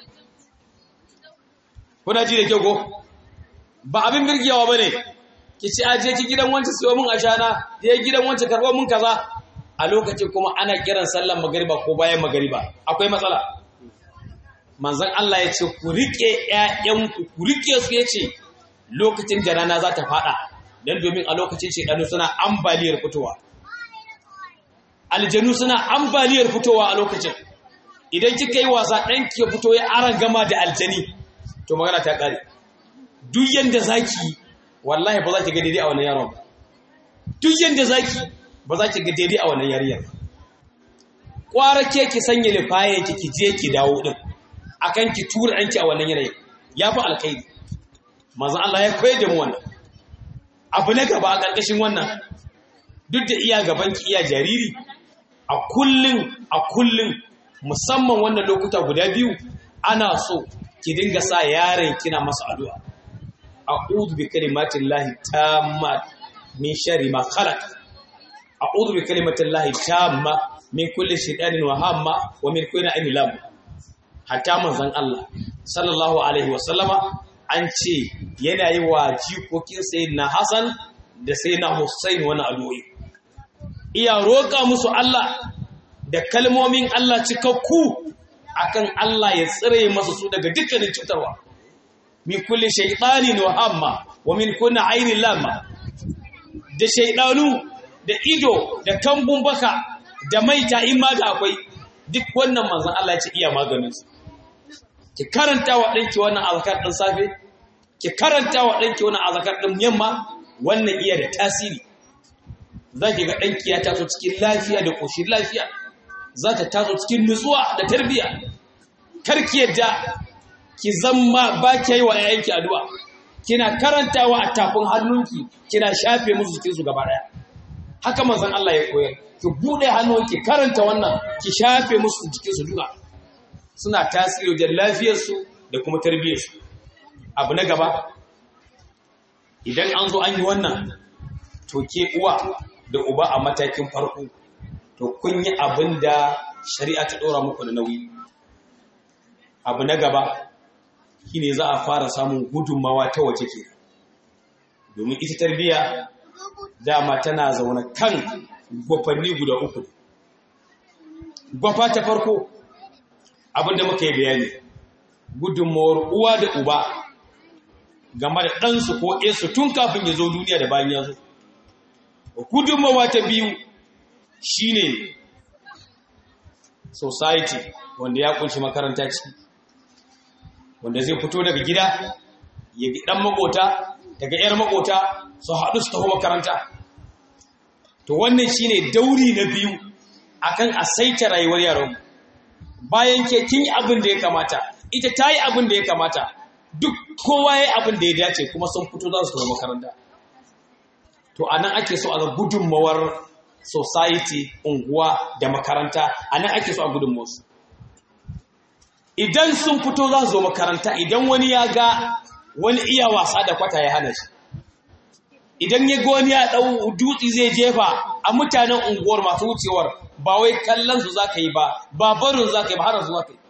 kuna ji da kyau ko ba abin birgewa ba ne ki ci aje ki gidan wancan siyo min ashana ya gidan wancan karɓo min kaza a lokacin kuma ana kiran sallar magariba ko bayan magariba akwai matsala manzon Allah ya ce ku rike ƴaƴanku ku rike su ya ce lokacin da rana za ta faɗa don domin a lokacin shekaru suna ambaliyar fitowa aljanu suna ambaliyar fitowa a lokacin idan kika yi wasa ɗanki ya fito ya aran gama da aljani to magana ta ƙare duk yanda zaki wallahi ba za ki ga daidai a wannan yaron ba duk yanda zaki ba za ki ga daidai a wannan yariyar kwara ke ki sanya lifayen ki ki je ki dawo din akan ki tura ɗanki a wannan yanayin ya fi alkhairi manzon Allah ya koyar da mu wannan abu na gaba a ƙarƙashin wannan duk da iya gaban ki iya jariri a kullun a kullun musamman wannan lokuta guda biyu ana so ki dinga sa yaron kina masa addu'a a'udhu bi kalimatin lahi tamma min sharri ma khalaq a'udhu bi kalimatin lahi tamma min kulli shaytanin wa hamma wa min kulli ainin lam hatta manzon Allah sallallahu alaihi wa sallama an ce yana yi wa jikokin sayyidina Hassan da sayyidina Hussein wani addu'o'i iya roƙa musu Allah da kalmomin Allah cikakku akan Allah ya tsire masa su daga dukkanin cutarwa min kulli shaytanin wa hamma wa min kulli ainin lamma da shaydanu da ido da kambun baka da maita in ma da akwai duk wannan manzon Allah ya ce iya maganin su ki karanta wa danki wannan azkar din safe ki karanta wa danki wannan azkar din yamma wannan iya da tasiri za ki ga ɗanki ya taso cikin lafiya da ƙoshin lafiya za ta taso cikin nutsuwa da tarbiyya karki yadda ki zama ba ki yi wa yayanki addu'a kina karantawa a tafin hannunki kina shafe musu jikinsu gaba ɗaya haka manzon Allah ya koyar ki buɗe hannunki karanta wannan ki shafe musu jikinsu duka suna tasiri wajen lafiyarsu da kuma tarbiyyarsu abu na gaba idan an zo an yi wannan to ke uwa da uba a matakin farko to kun yi abin da shari'a ta ɗora muku da nauyi abu na gaba shine za a fara samun gudunmawa ta waje ke domin ita tarbiyya dama tana zaune kan gwafanni guda uku gwafa ta farko abin da muka yi bayani gudunmawar uwa da uba game da ɗansu ko ɗansu tun kafin ya zo duniya da bayan ya zo gudunmawa ta biyu shine society wanda ya kunshi makaranta ciki wanda zai fito daga gida ya gi ɗan makota daga 'yar makota su haɗu su taho makaranta to wannan shine dauri na biyu akan a saita rayuwar yaron bayan ke kin yi abin da ya kamata ita ta yi abin da ya kamata duk kowa ya yi abin da ya dace kuma sun fito za su taho makaranta to a nan ake so a ga gudunmawar society unguwa da makaranta a nan ake so a gudunmawarsu idan sun fito za su zo makaranta idan wani ya ga wani iya wasa da kwata ya hana shi idan ya ga wani ya ɗau dutse zai jefa a mutanen unguwar masu wucewar ba wai kallon su za ka yi ba ba barin za ka yi ba hana su za ka yi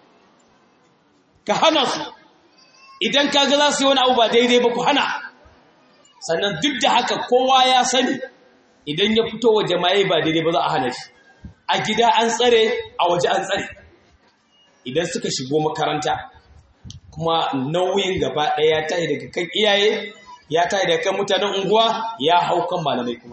ka hana su idan ka ga za su yi wani abu ba daidai ba ku hana sannan duk da haka kowa ya sani idan ya fito wa jama'i ba daidai ba za a hana shi a gida an tsare a waje an tsare idan suka shigo makaranta kuma nauyin gaba ɗaya ya tashi daga kan iyaye ya tashi daga kan mutanen unguwa ya hau kan malamai kuma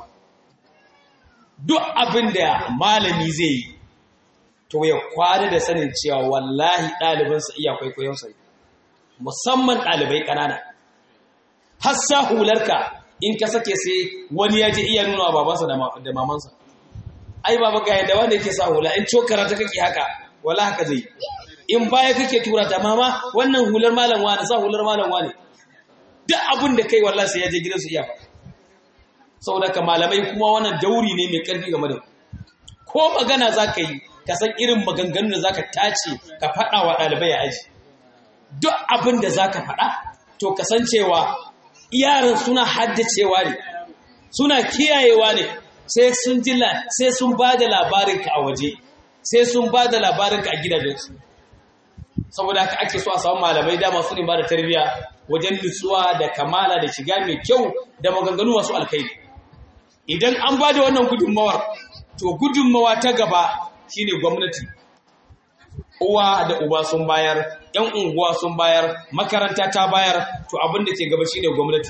duk abin da malami zai yi to ya kwana da sanin cewa wallahi ɗalibansa iya kwaikwayonsa musamman ɗalibai ƙanana hassa hularka in ka sake sai wani ya je iya nuna wa babansa da mamansa ai baba ga yadda wanda yake sa hula in cokara ta kake haka wala haka zai in baya kake tura ta mama wannan hular malam wani sa hular malam wani duk abin da kai wallahi sai ya je gidansu iya faɗa saboda ka malamai kuma wannan dauri ne mai ƙarfi game da ko magana za ka yi ka san irin maganganun da za ka tace ka faɗa wa ɗalibai a aji duk abin da za ka faɗa to kasancewa yaran suna haddacewa ne suna kiyayewa ne sai sun ji sai sun ba da labarinka a waje sai sun ba da labarinka a gidajensu saboda haka ake so a samu malamai dama su ne ba da tarbiyya wajen nutsuwa da kamala da shiga mai kyau da maganganu masu alkhairi idan an ba da wannan gudunmawar to gudunmawa ta gaba shine gwamnati uwa da uba sun bayar yan unguwa sun bayar makaranta ta bayar to abin da ke gaba shine gwamnati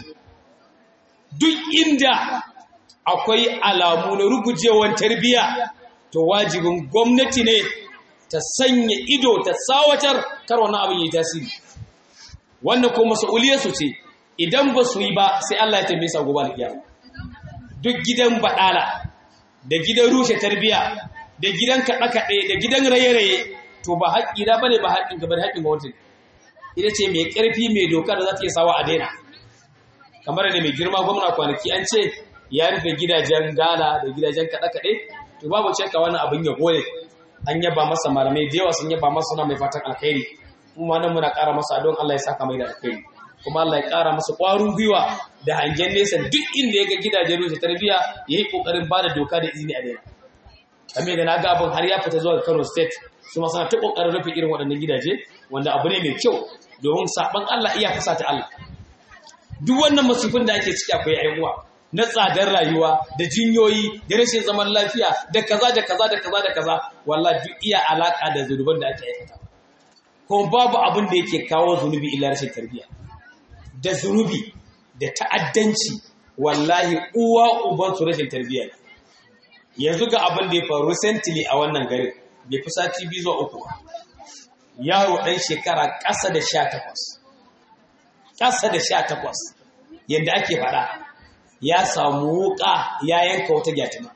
duk inda akwai alamu na rugujewar tarbiyya to wajibin gwamnati ne ta sanya ido ta tsawatar kar wannan abin yi tasiri wannan ko mas'uliyarsu ce idan ba su yi ba sai Allah ya tambaye sa gobe alkiyama duk gidan badala da gidan rushe tarbiya da gidan kaɗe-kaɗe da gidan raye-raye to ba haƙƙi da bane ba haƙƙin ka bane haƙƙin gwamnati ita ce mai ƙarfi mai doka da za ta iya sawa a daina kamar da mai girma gwamna kwanaki an ce ya rufe gidajen gala da gidajen kaɗe-kaɗe to babu shakka wannan abin ya gole an yaba masa malamai da yawa sun yaba masa suna mai fatan alkhairi kuma nan muna ƙara masa don Allah ya saka mai da alkhairi kuma Allah ya ƙara masa ƙwarin gwiwa da hangen nesa duk inda ya ga gidajen rushe tarbiyya ya yi ƙoƙarin ba da doka da izini a daina kame da na ga abin har ya fita zuwa Kano State su ma suna ta ƙoƙarin rufe irin waɗannan gidaje wanda abu ne mai kyau domin saɓan Allah iya fasa ta Allah duk wannan masifin da ake ciki akwai aiwuwa na tsadar rayuwa da jinyoyi da rashin zaman lafiya da kaza da kaza da kaza da kaza wallahi duk iya alaka da zunuban da ake aikata kuma babu abin da yake kawo zunubi illa rashin tarbiyya da zunubi da ta'addanci wallahi uwa uban su rashin tarbiyya yanzu ga abin da ya faru recently a wannan garin bai fi sati biyu zuwa uku yaro ɗan shekara ƙasa da sha takwas ƙasa da sha takwas yadda ake faɗa ya samu wuka ya yanka wata gyatima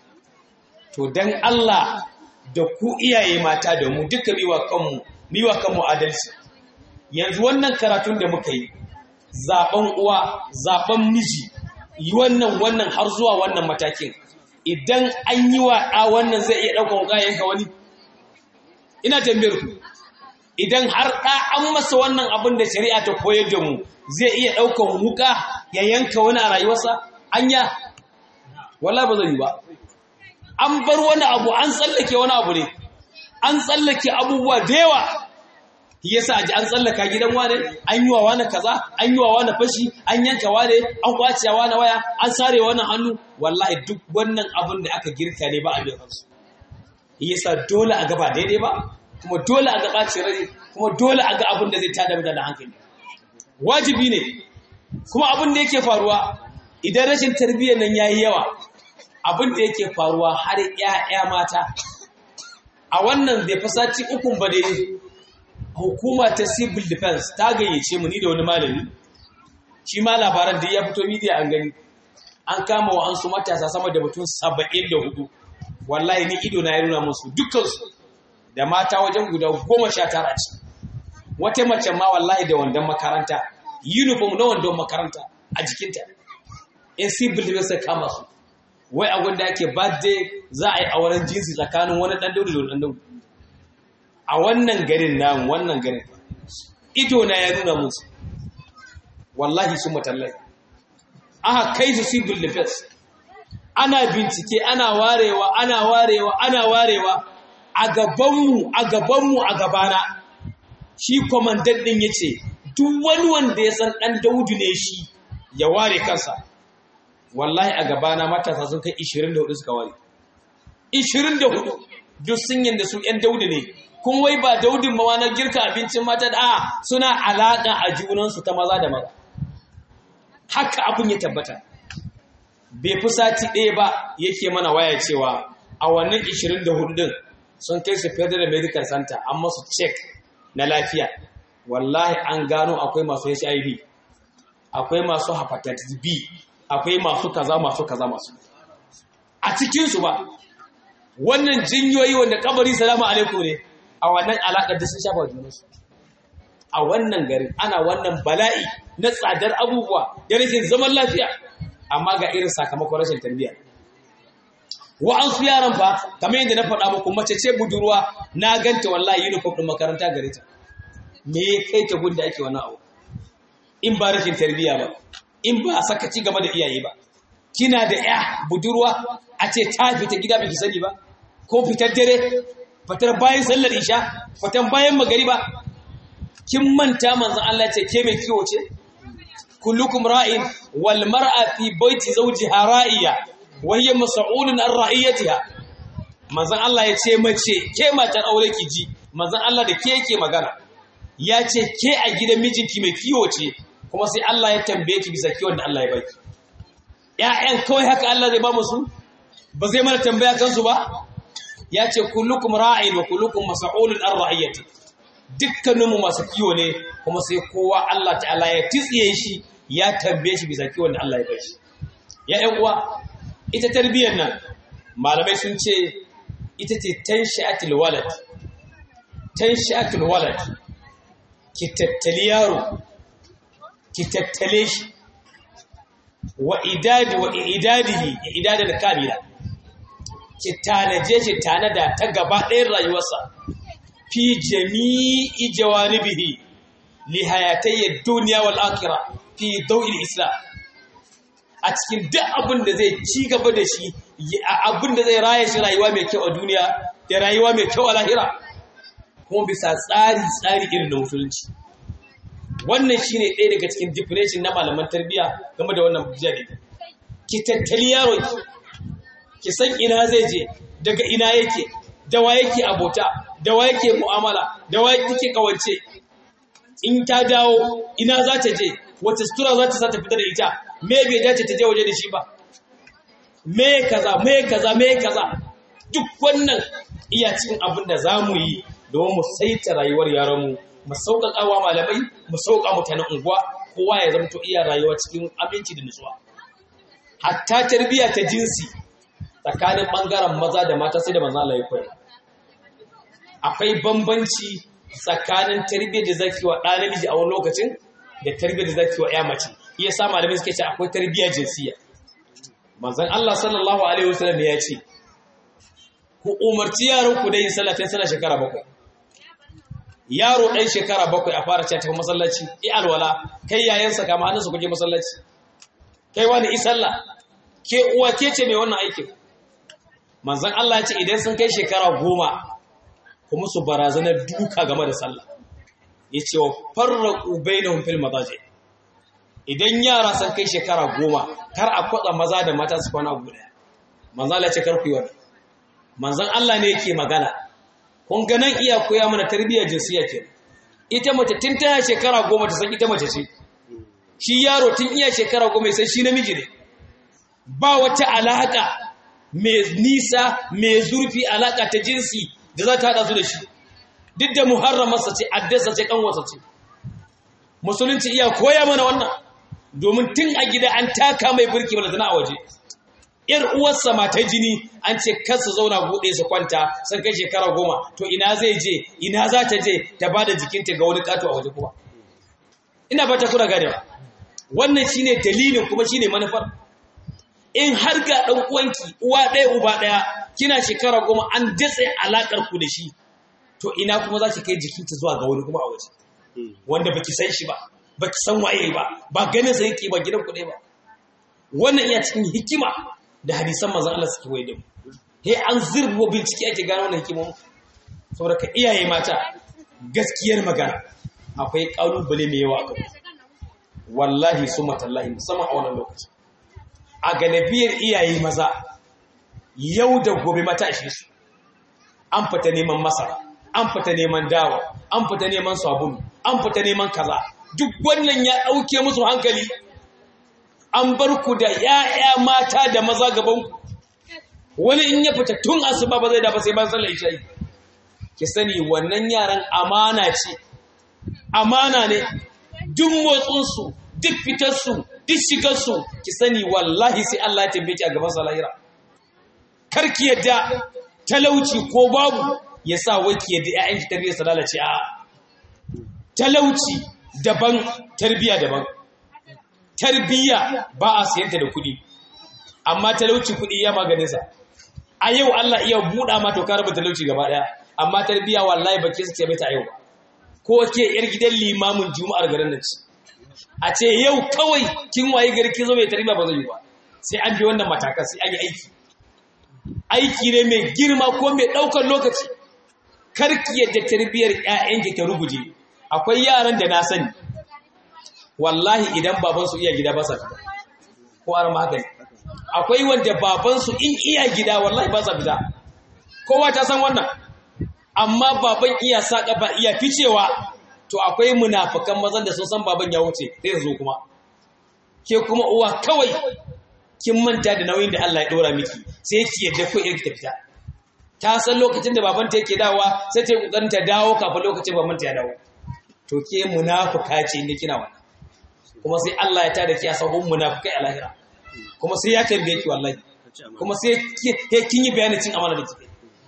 to dan Allah da ku iyaye mata da mu duka miwa kanmu miwa kanmu adalci yanzu wannan karatun da muka yi zaben uwa zaben miji yi wannan wannan har zuwa wannan matakin idan an yi wa ɗa wannan zai iya ɗaukar wuka yanka wani ina tambayar ku idan har ɗa an masa wannan abin da shari'a ta koyar da mu zai iya ɗaukar wuka ya yanka wani a rayuwarsa anya wala ba zai yi ba an bar wani abu an tsallake wani abu ne an tsallake abubuwa da yawa yasa aji an tsallaka gidan wane an yi wa wane kaza an yi wa wane fashi an yanka wane an kwace wa wane waya an sare wani hannu wallahi duk wannan abin da aka girka ne ba a biyan kansu yasa dole a gaba daidai ba kuma dole a ga ɓacin rai kuma dole a ga abin da zai tada mutane hankali wajibi ne kuma abin da yake faruwa idan rashin tarbiyyar nan yayi yawa abin da yake faruwa har ƴaƴa mata a wannan bai fasaci ukun ba dai hukuma ta civil defense ta gayyace mu ni da wani malami shi ma labaran da ya fito media an gani an kama wa an su matasa sama da mutum 74 wallahi ni ido na ya nuna musu dukkansu da mata wajen guda goma sha tara ce wata mace ma wallahi da wandon makaranta uniform na wandon makaranta a jikinta in civil defense kama su wai a gwanda ake birthday za a yi auren jinsi tsakanin wani ɗan daudu da wani ɗan daudu a wannan garin namu wannan garin ido na ya nuna musu wallahi sun matallai aka kai su civil defense ana bincike ana warewa ana warewa ana warewa a gabanmu a gabanmu a gabana shi kwamandan ɗin ya ce duk wani wanda ya san ɗan daudu ne shi ya ware kansa wallahi a gabana matasa sun kai 24 suka ware 24 duk sun yanda su 'yan daudu ne kun wai ba daudin ma na girka abincin mata da suna alaƙa a junansu ta maza da maza haka abin ya tabbata bai fi sati ɗaya ba yake mana waya cewa a wannan 24 din sun kai su federal medical center an masu check na lafiya wallahi an gano akwai masu hiv akwai masu hepatitis b akwai masu kaza masu kaza masu a cikinsu ba wannan jinyoyi wanda kabari salamu alaikum ne a wannan alaƙar da sun shafa junansu a wannan garin ana wannan bala'i na tsadar abubuwa da rashin zaman lafiya amma ga irin sakamakon rashin tarbiyya wa'ansu yaran fa kamar yadda na faɗa muku mace ce budurwa na ganta wallahi uniform ɗin makaranta gare ta me ya kai ta gunda ake wannan abu in ba rashin tarbiyya ba in ba a saka ci gaba da iyaye ba kina da ya budurwa a ce ta fita gida bai sani ba ko fitar dare fitar bayan sallar isha fitar bayan magariba kin manta manzon Allah ce ke mai kiwo ce kullukum ra'in wal mar'a fi baiti zawjiha ra'iya wa hiya mas'ulun an ra'iyatiha manzon Allah ya ce mace ke matar aure ki ji manzon Allah da ke yake magana ya ce ke a gidan mijinki mai kiwo ce kuma sai Allah ya tambaye ki bisa kiwon da Allah ya baki ƴaƴan kawai haka Allah zai ba musu ba zai mana tambaya kansu ba ya ce kullukum ra'in wa kullukum mas'ulun an ra'iyati dukkaninmu masu kiwo ne kuma sai kowa Allah ta'ala ya titsiye shi ya tambaye shi bisa kiwon da Allah ya bashi ya ƴan uwa ita tarbiyyar nan malamai sun ce ita ce tanshi'atul walad tanshi'atul walad ki tattali yaro ki tattale shi wa idadi wa idadihi idadal kamila ki tanaje shi tanada ta gaba ɗayan rayuwarsa fi jami'i jawanibihi li hayatayya dunya wal akhirah fi dawil islam a cikin duk abin da zai ci gaba da shi abin da zai raya shi rayuwa mai kyau a duniya da rayuwa mai kyau a lahira kuma bisa tsari tsari irin na musulunci wannan shine ɗaya daga cikin definition na malaman tarbiyya game da wannan jari ki tattali yaro ki ki san ina zai je daga ina yake da wa yake abota da wa yake mu'amala da wa yake kawance in ta dawo ina za ta je wace sutura za ta sa ta fita da ita me bai dace ta je waje da shi ba me kaza me kaza me kaza duk wannan iya cikin abin da za mu yi domin mu saita rayuwar yaranmu mu sauƙaƙa wa malamai mu sauƙa mutanen unguwa kowa ya zama to iya rayuwa cikin aminci da nutsuwa hatta tarbiyya ta jinsi tsakanin ɓangaren maza da mata sai da manzo Allah ya koya akwai bambanci tsakanin tarbiyyar da zaki wa ɗa namiji a wani lokacin da tarbiyyar da zaki wa ƴa mace iya sa malamai suke ce akwai tarbiyyar jinsiya manzon Allah sallallahu alaihi wasallam ya ce ku umarci yaron ku da yin sallah tun sana shekara bakwai yaro ɗan shekara bakwai a fara cewa masallaci i alwala kai yayansa kama hannunsa kuje masallaci kai wani i sallah ke uwa ke ce mai wannan aikin manzon Allah ya ce idan sun kai shekara goma kuma su barazanar duka game da sallah ya ce wa farraƙu bainahum fil madaji idan yara sun kai shekara goma kar a kwatsa maza da mata su kwana guda manzon Allah ya ce kar ku yi wannan manzon Allah ne yake magana kun ga nan iya koya mana tarbiyyar jinsiya ke ita mace tun tana shekara goma ta san ita mace ce shi yaro tun iya shekara goma sai shi namiji ne ba wata alaƙa mai nisa mai zurfi alaƙa ta jinsi da za ta haɗa su da shi duk da muharramarsa ce addasa ce ƙanwarsa ce musulunci iya koya mana wannan domin tun a gida an taka mai birki balantana a waje ‘yar uwarsa mata jini an ce kansu zauna buɗe su kwanta sun kai shekara goma to ina zai je ina za ta je ta ba da jikinta ga wani ƙato a waje kuma ina ba ta kura ganewa wannan shine dalilin kuma shine manufar in har ga ɗan uwanki uwa ɗaya uba ɗaya kina shekara goma an datse alaƙar ku da shi to ina kuma za ki kai jikinta zuwa ga wani kuma a waje wanda baki san shi ba baki san waye ba ba ganin sa yake ba gidan ku ɗaya ba wannan iya cikin hikima da hadisan manzon Allah suke waye da mu he an zirbo bincike ake gano wannan hikimomi saboda ka iyaye mata gaskiyar magana akwai kalubale mai yawa a gaba wallahi summa tallahi musamman a wannan lokaci a galibiyar iyaye maza yau da gobe mata a su an fita neman masara an fita neman dawa an fita neman sabulu an fita neman kaza duk wannan ya ɗauke musu hankali an bar ku da ‘ya'ya mata da maza gabanku wani in ya fita tun asuba ba zai dafa sai ban sallar isha'i ki sani wannan yaran amana ce amana ne duk motsinsu duk fitarsu duk shigarsu ki sani wallahi sai Allah ya tambaye ki a gaban salahira kar ki yadda talauci ko babu ya sa wai ki yadda ‘ya'yanki tarbiyyar su lalace a talauci daban tarbiyya daban tarbiyya ba a siyanta da kuɗi amma talauci kuɗi ya maganinsa a yau Allah iya buɗa ma to ka raba talauci gaba ɗaya amma tarbiyya wallahi ba ke suke mata a yau ba ko ke yar gidan limamin juma'ar garin nan ce a ce yau kawai kin waye gari kin zo mai tarbiyya ba zai yi ba sai an bi wannan matakan sai an yi aiki aiki ne mai girma ko mai ɗaukar lokaci karki yadda tarbiyyar ƴaƴanki ta ruguje akwai yaran da na sani wallahi idan babansu iya gida ba sa fita ko ar magani akwai wanda babansu in iya gida wallahi ba sa fita kowa ta san wannan amma baban iya sa ba iya ficewa to akwai munafikan mazan da sun san baban ya wuce sai zo kuma ke kuma uwa kawai kin manta da nauyin da Allah ya dora miki sai ki yadda ko irki ta fita ta san lokacin da babanta yake dawowa sai ta yi kokarin ta dawo kafin lokacin babanta ya dawo to ke munafika ce ne kina wannan kuma sai Allah ya tada ki a sahun munafikai a lahira kuma sai ya tambaye ki wallahi kuma sai kin yi bayanin cin amana da kike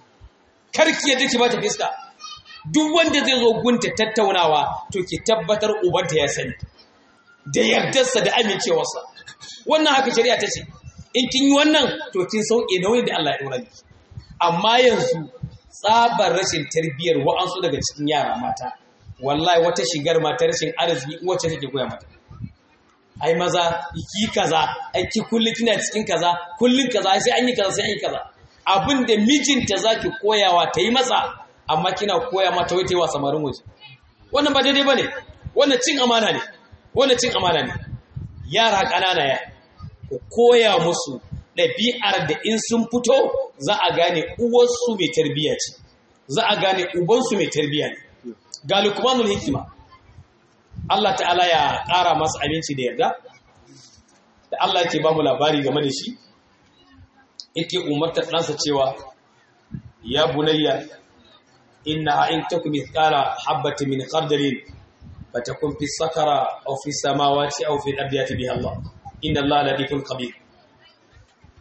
kar ki yadda ki bata fiska duk wanda zai zo gunta tattaunawa to ki tabbatar ubanta ya sani da yardarsa da amincewarsa wannan haka shari'a ta ce in kin yi wannan to kin sauke nauyin da Allah ya dora miki amma yanzu tsabar rashin tarbiyyar wa'ansu daga cikin yara mata wallahi wata shigar mata rashin arziki wacce take koya mata ai maza ki kaza ai ki kullun kina cikin kaza kullun kaza sai an yi kaza sai an yi kaza abinda mijinta zaki koyawa ta yi masa amma kina koya mata wai ta yi wa samarin waje wannan ba daidai bane wannan cin amana ne wannan cin amana ne yara ƙanana ya ku koya musu ɗabi'ar da in sun fito za a gane uwarsu mai tarbiyya ce za a gane ubansu mai tarbiyya ne ga lukmanul hikima Allah ta'ala ya ƙara masa aminci da yarda da Allah ke ba mu labari game da shi yake umartar ɗansa cewa ya bunayya inna in takum mithqala habatin min khardalin fatakun fi sakara aw fi samawati aw fi al-ardi yati biha Allah inna Allah latifun khabir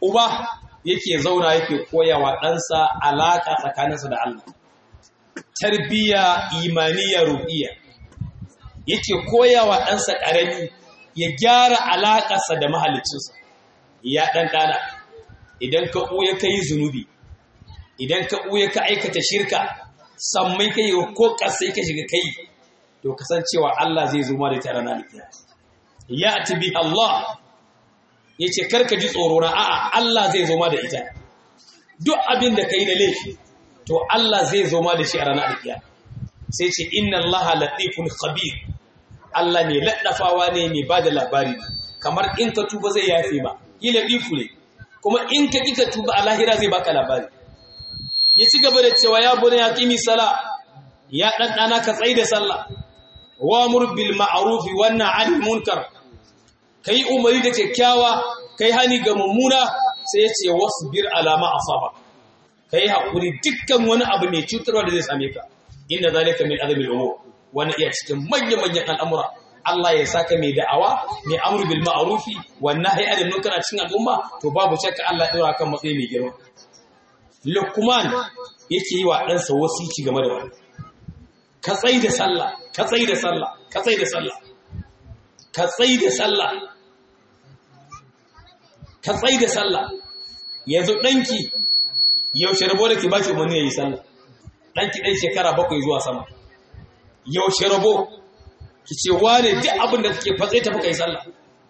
uba yake zauna yake koyawa ɗansa alaƙa tsakaninsa da Allah tarbiyya imaniya ruhiyya yake koyawa ɗansa ƙarami ya gyara alaƙarsa da mahalicinsa ya ɗan ɗana idan ka ɓuya ka yi zunubi idan ka ɓuya ka aikata shirka sammai ka yi ko ƙasai ka shiga kai to kasancewa Allah zai zo ma da tare na alkiya ya atibi Allah ya ce karka ji tsoro na a'a Allah zai zo ma da ita duk abin da ka yi da laifi to Allah zai zo ma da shi a ranar alkiya sai ce inna Allah latifun khabir Allah ne laddafawa ne mai ba da labari kamar in ka tuba zai yafe ma yi latifu ne kuma in ka ƙi ka tuba a lahira zai baka labari ya ci gaba da cewa ya bune ya kimi sala ya ɗanɗana ka tsaye da sallah wa murbil ma'arufi wannan anil munkar ka yi umari da kyakkyawa ka yi hani ga mummuna sai ya ce wasu bir alama a saba ka yi haƙuri dukkan wani abu mai cutarwa da zai same ka inda zalika min azabil umur wani iya cikin manya-manyan al'amura Allah ya saka mai da'awa mai amru bil ma'rufi wan nahyi anil munkar a cikin al'umma to babu shakka Allah ya dora kan matsayi mai girma Luqman yake yi wa ɗansa wasici game da wannan ka tsai da sallah ka tsai da sallah ka tsai da sallah ka tsai da sallah ka tsai da sallah yanzu danki yaushe rabo da ke ba shi umarni ya yi sallah danki dan shekara bakwai zuwa sama yaushe rabo ki ce wane duk abin da kake fatse tafi kai sallah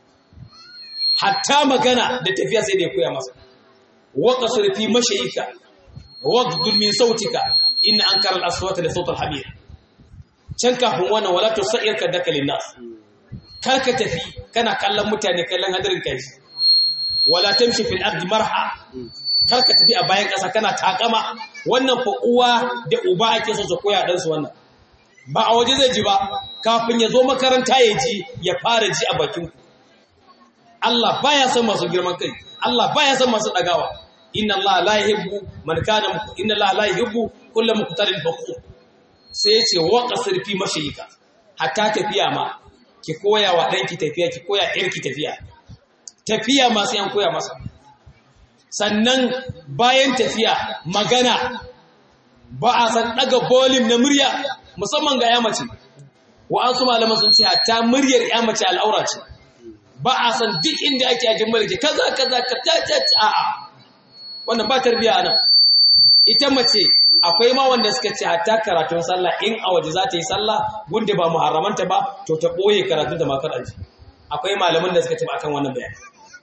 hatta magana da tafiya sai da ya koya masa wa qasr fi mashayika waqdul min sautika in ankara al-aswata da sautal hamir can kafin wannan wala tusair ka dakalin nas kar ka tafi kana kallon mutane kallon hadarin kai wala tamshi fil ardi marha kar ka tafi a bayan kasa kana takama wannan fa uwa da uba ake so su koya dan su wannan ba a waje zai ji ba kafin ya zo makaranta ya ji ya fara ji a bakin ku Allah baya son masu girman kai Allah baya son masu dagawa inna Allah la yuhibbu man kana inna Allah la yuhibbu kullu muqtalin fakhur sai yace wa qasir fi mashayika hatta tafiya ma ki koya wa danki tafiya ki koya irki tafiya tafiya ma sai an koya masa sannan bayan tafiya magana ba a san daga volume na murya musamman ga yamace wa'ansu malaman sun ce hatta muryar yamace al'aura ce ba a san duk inda ake ajin mulki kaza kaza ka ta ta a'a wannan ba tarbiya anan ita mace akwai ma wanda suka ce hatta karatun sallah in a waje za ta yi sallah gunda ba muharramanta ba to ta boye karatun da makar aji akwai malaman da suka ce akan wannan bayani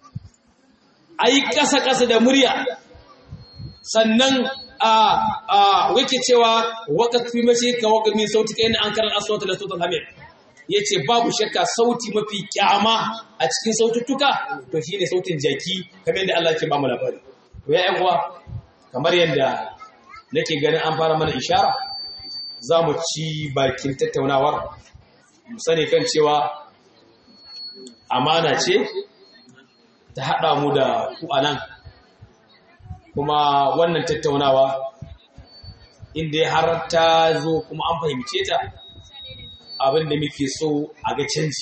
ai kasa kasa da murya sannan a a wake cewa waqat fi mashi ka waqat min sautika in an karan aswata la sautul hamid yace babu shakka sauti mafi kyama a cikin saututtuka to shine sautin jaki kamar yadda Allah ke ba mu labari to ya uwa kamar yadda nake ganin an fara mana ishara za mu ci bakin tattaunawar mu sani kan cewa amana ce ta haɗa mu da ku a nan kuma wannan tattaunawa inda har ta zo kuma an fahimce ta abin da muke so a ga canji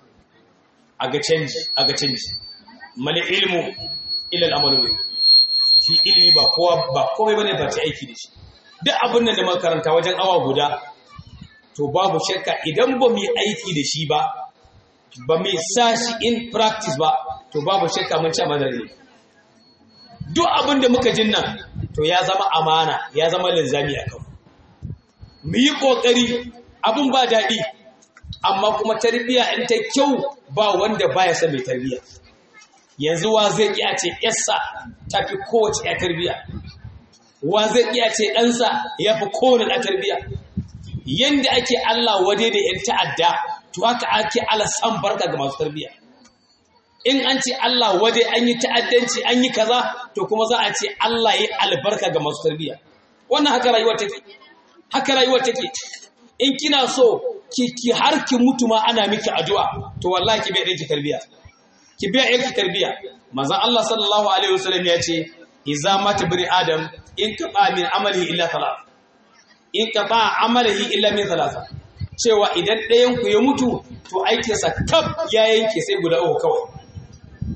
a ga canji a ga canji mali ilmu ilal amalu shi ilimi ba kowa ba komai bane ba ta aiki da shi duk abin da makaranta wajen awa guda to babu shakka idan ba mu yi aiki da shi ba ba mu sa shi in practice ba to babu shakka mun ci amana ne duk abin da muka jin nan to ya zama amana ya zama linzami a kan mu yi kokari abin ba daɗi amma kuma tarbiyya in ta kyau ba wanda baya son mai tarbiyya yanzu wa zai iya ce yarsa ta fi kowace ya tarbiya wa zai iya ce ɗansa ya fi kowane ɗan tarbiya yadda ake Allah wade da ‘yan ta'adda to haka ake Allah san barka ga masu tarbiya in an ce Allah wade an yi ta'addanci an yi kaza to kuma za a ce Allah yi albarka ga masu tarbiya wannan haka rayuwar take haka rayuwar take in kina so ki har ki mutu ma ana miki addu'a to wallahi ki bai ɗanki tarbiya ki biya yarki tarbiya manzon Allah sallallahu alaihi wasallam ya ce idza mata bani adam in qata min amalihi illa thalath in qata amalihi illa min thalatha cewa idan ɗayan ku ya mutu to aikin sa kaf ya yanke sai guda uku kawai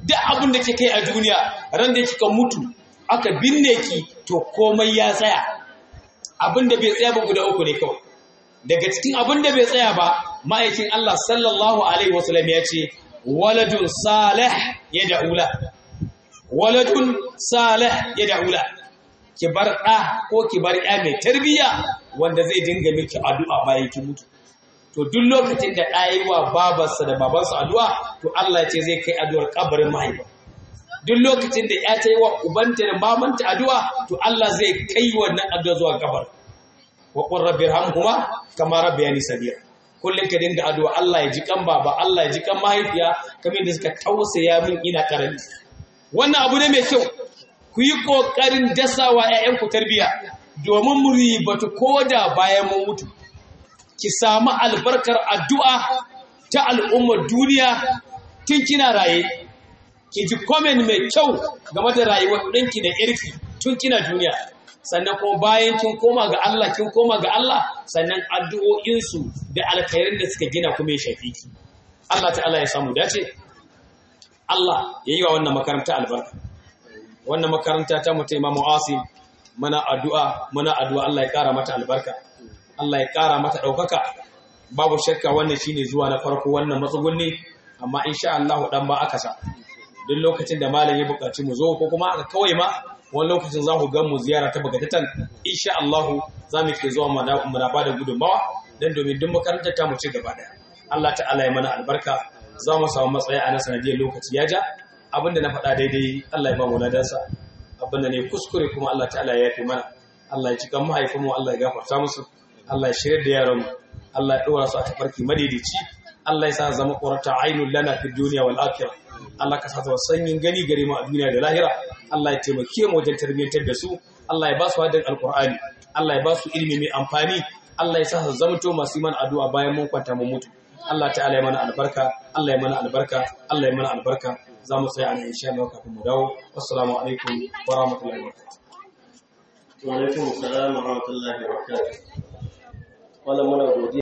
duk abin da ke kai a duniya ran da kika mutu aka binne ki to komai ya tsaya abin da bai tsaya ba guda uku ne kawai daga cikin abin da bai tsaya ba ma'aikin Allah sallallahu alaihi wasallam ya ce waladun salih ya da'ula waladun salih ya da'ula ki bar ɗa ko ki bar ya mai tarbiyya wanda zai dinga miki addu'a bayan ki mutu to duk lokacin da ɗa yi wa babarsa da babansa addu'a to Allah ya ce zai kai addu'ar kabarin mahaifa duk lokacin da ya ta yi wa ubanta da mamanta addu'a to Allah zai kai wannan addu'a zuwa kabar wa qur rabbi irhamhuma kama rabbayani sabira kullum ka dinga addu'a Allah ya ji kan baba Allah ya ji kan mahaifiya kamar da suka tausaya min ina karami wannan abu ne mai kyau ku yi kokarin dasawa ƴaƴan ku tarbiya domin mu ribatu koda bayan mun mutu ki samu albarkar addu'a ta al'ummar duniya tun kina raye ki ji comment mai kyau game da rayuwar ɗinki da irki tun kina duniya sannan kuma bayan kin koma ga Allah kin koma ga Allah sannan addu'o'insu da alkhairin da suka gina kuma ya shafi ki Allah ta'ala ya samu dace Allah ya yi wa wannan makaranta albarka wannan makaranta ta mutum Imam Asim muna addu'a muna addu'a Allah ya kara mata albarka Allah ya kara mata ɗaukaka babu shakka wannan shine zuwa na farko wannan matsugunni amma insha Allah dan ba aka sa duk lokacin da malam ya buƙaci mu zo ko kuma aka kawai ma wani lokacin za ku gan mu ziyara ta bagatatan insha Allah za mu ke zuwa mu na ba da gudunmawa don domin duk makarantar ta mu ci gaba daya Allah ta'ala ya mana albarka za mu samu matsayi a na sanadiyar lokaci ya ja abinda na faɗa daidai Allah ya ba mu ladansa abinda ne kuskure kuma Allah ta'ala ya yafe mana Allah ya cikan mahaifinmu Allah ya gafarta musu Allah ya shirya da yaran mu Allah ya ɗora su a tafarki madaidaici Allah ya sa zama ƙurata ainul lana fi duniya wal akhirah Allah ka sa sanyin gani gare mu a duniya da lahira Allah ya taimake mu wajen tarbiyyantar da su Allah ya ba su hadin alqur'ani Allah ya ba su ilimi mai amfani Allah ya sa su zamto masu iman addu'a bayan mun kwanta mu mutu Allah ta'ala ya mana albarka Allah ya mana albarka Allah ya mana albarka za mu tsaya a nan insha Allah kafin mu dawo assalamu alaikum wa rahmatullahi wa barakatuh wa alaikum assalam wa rahmatullahi wa barakatuh wannan muna godiya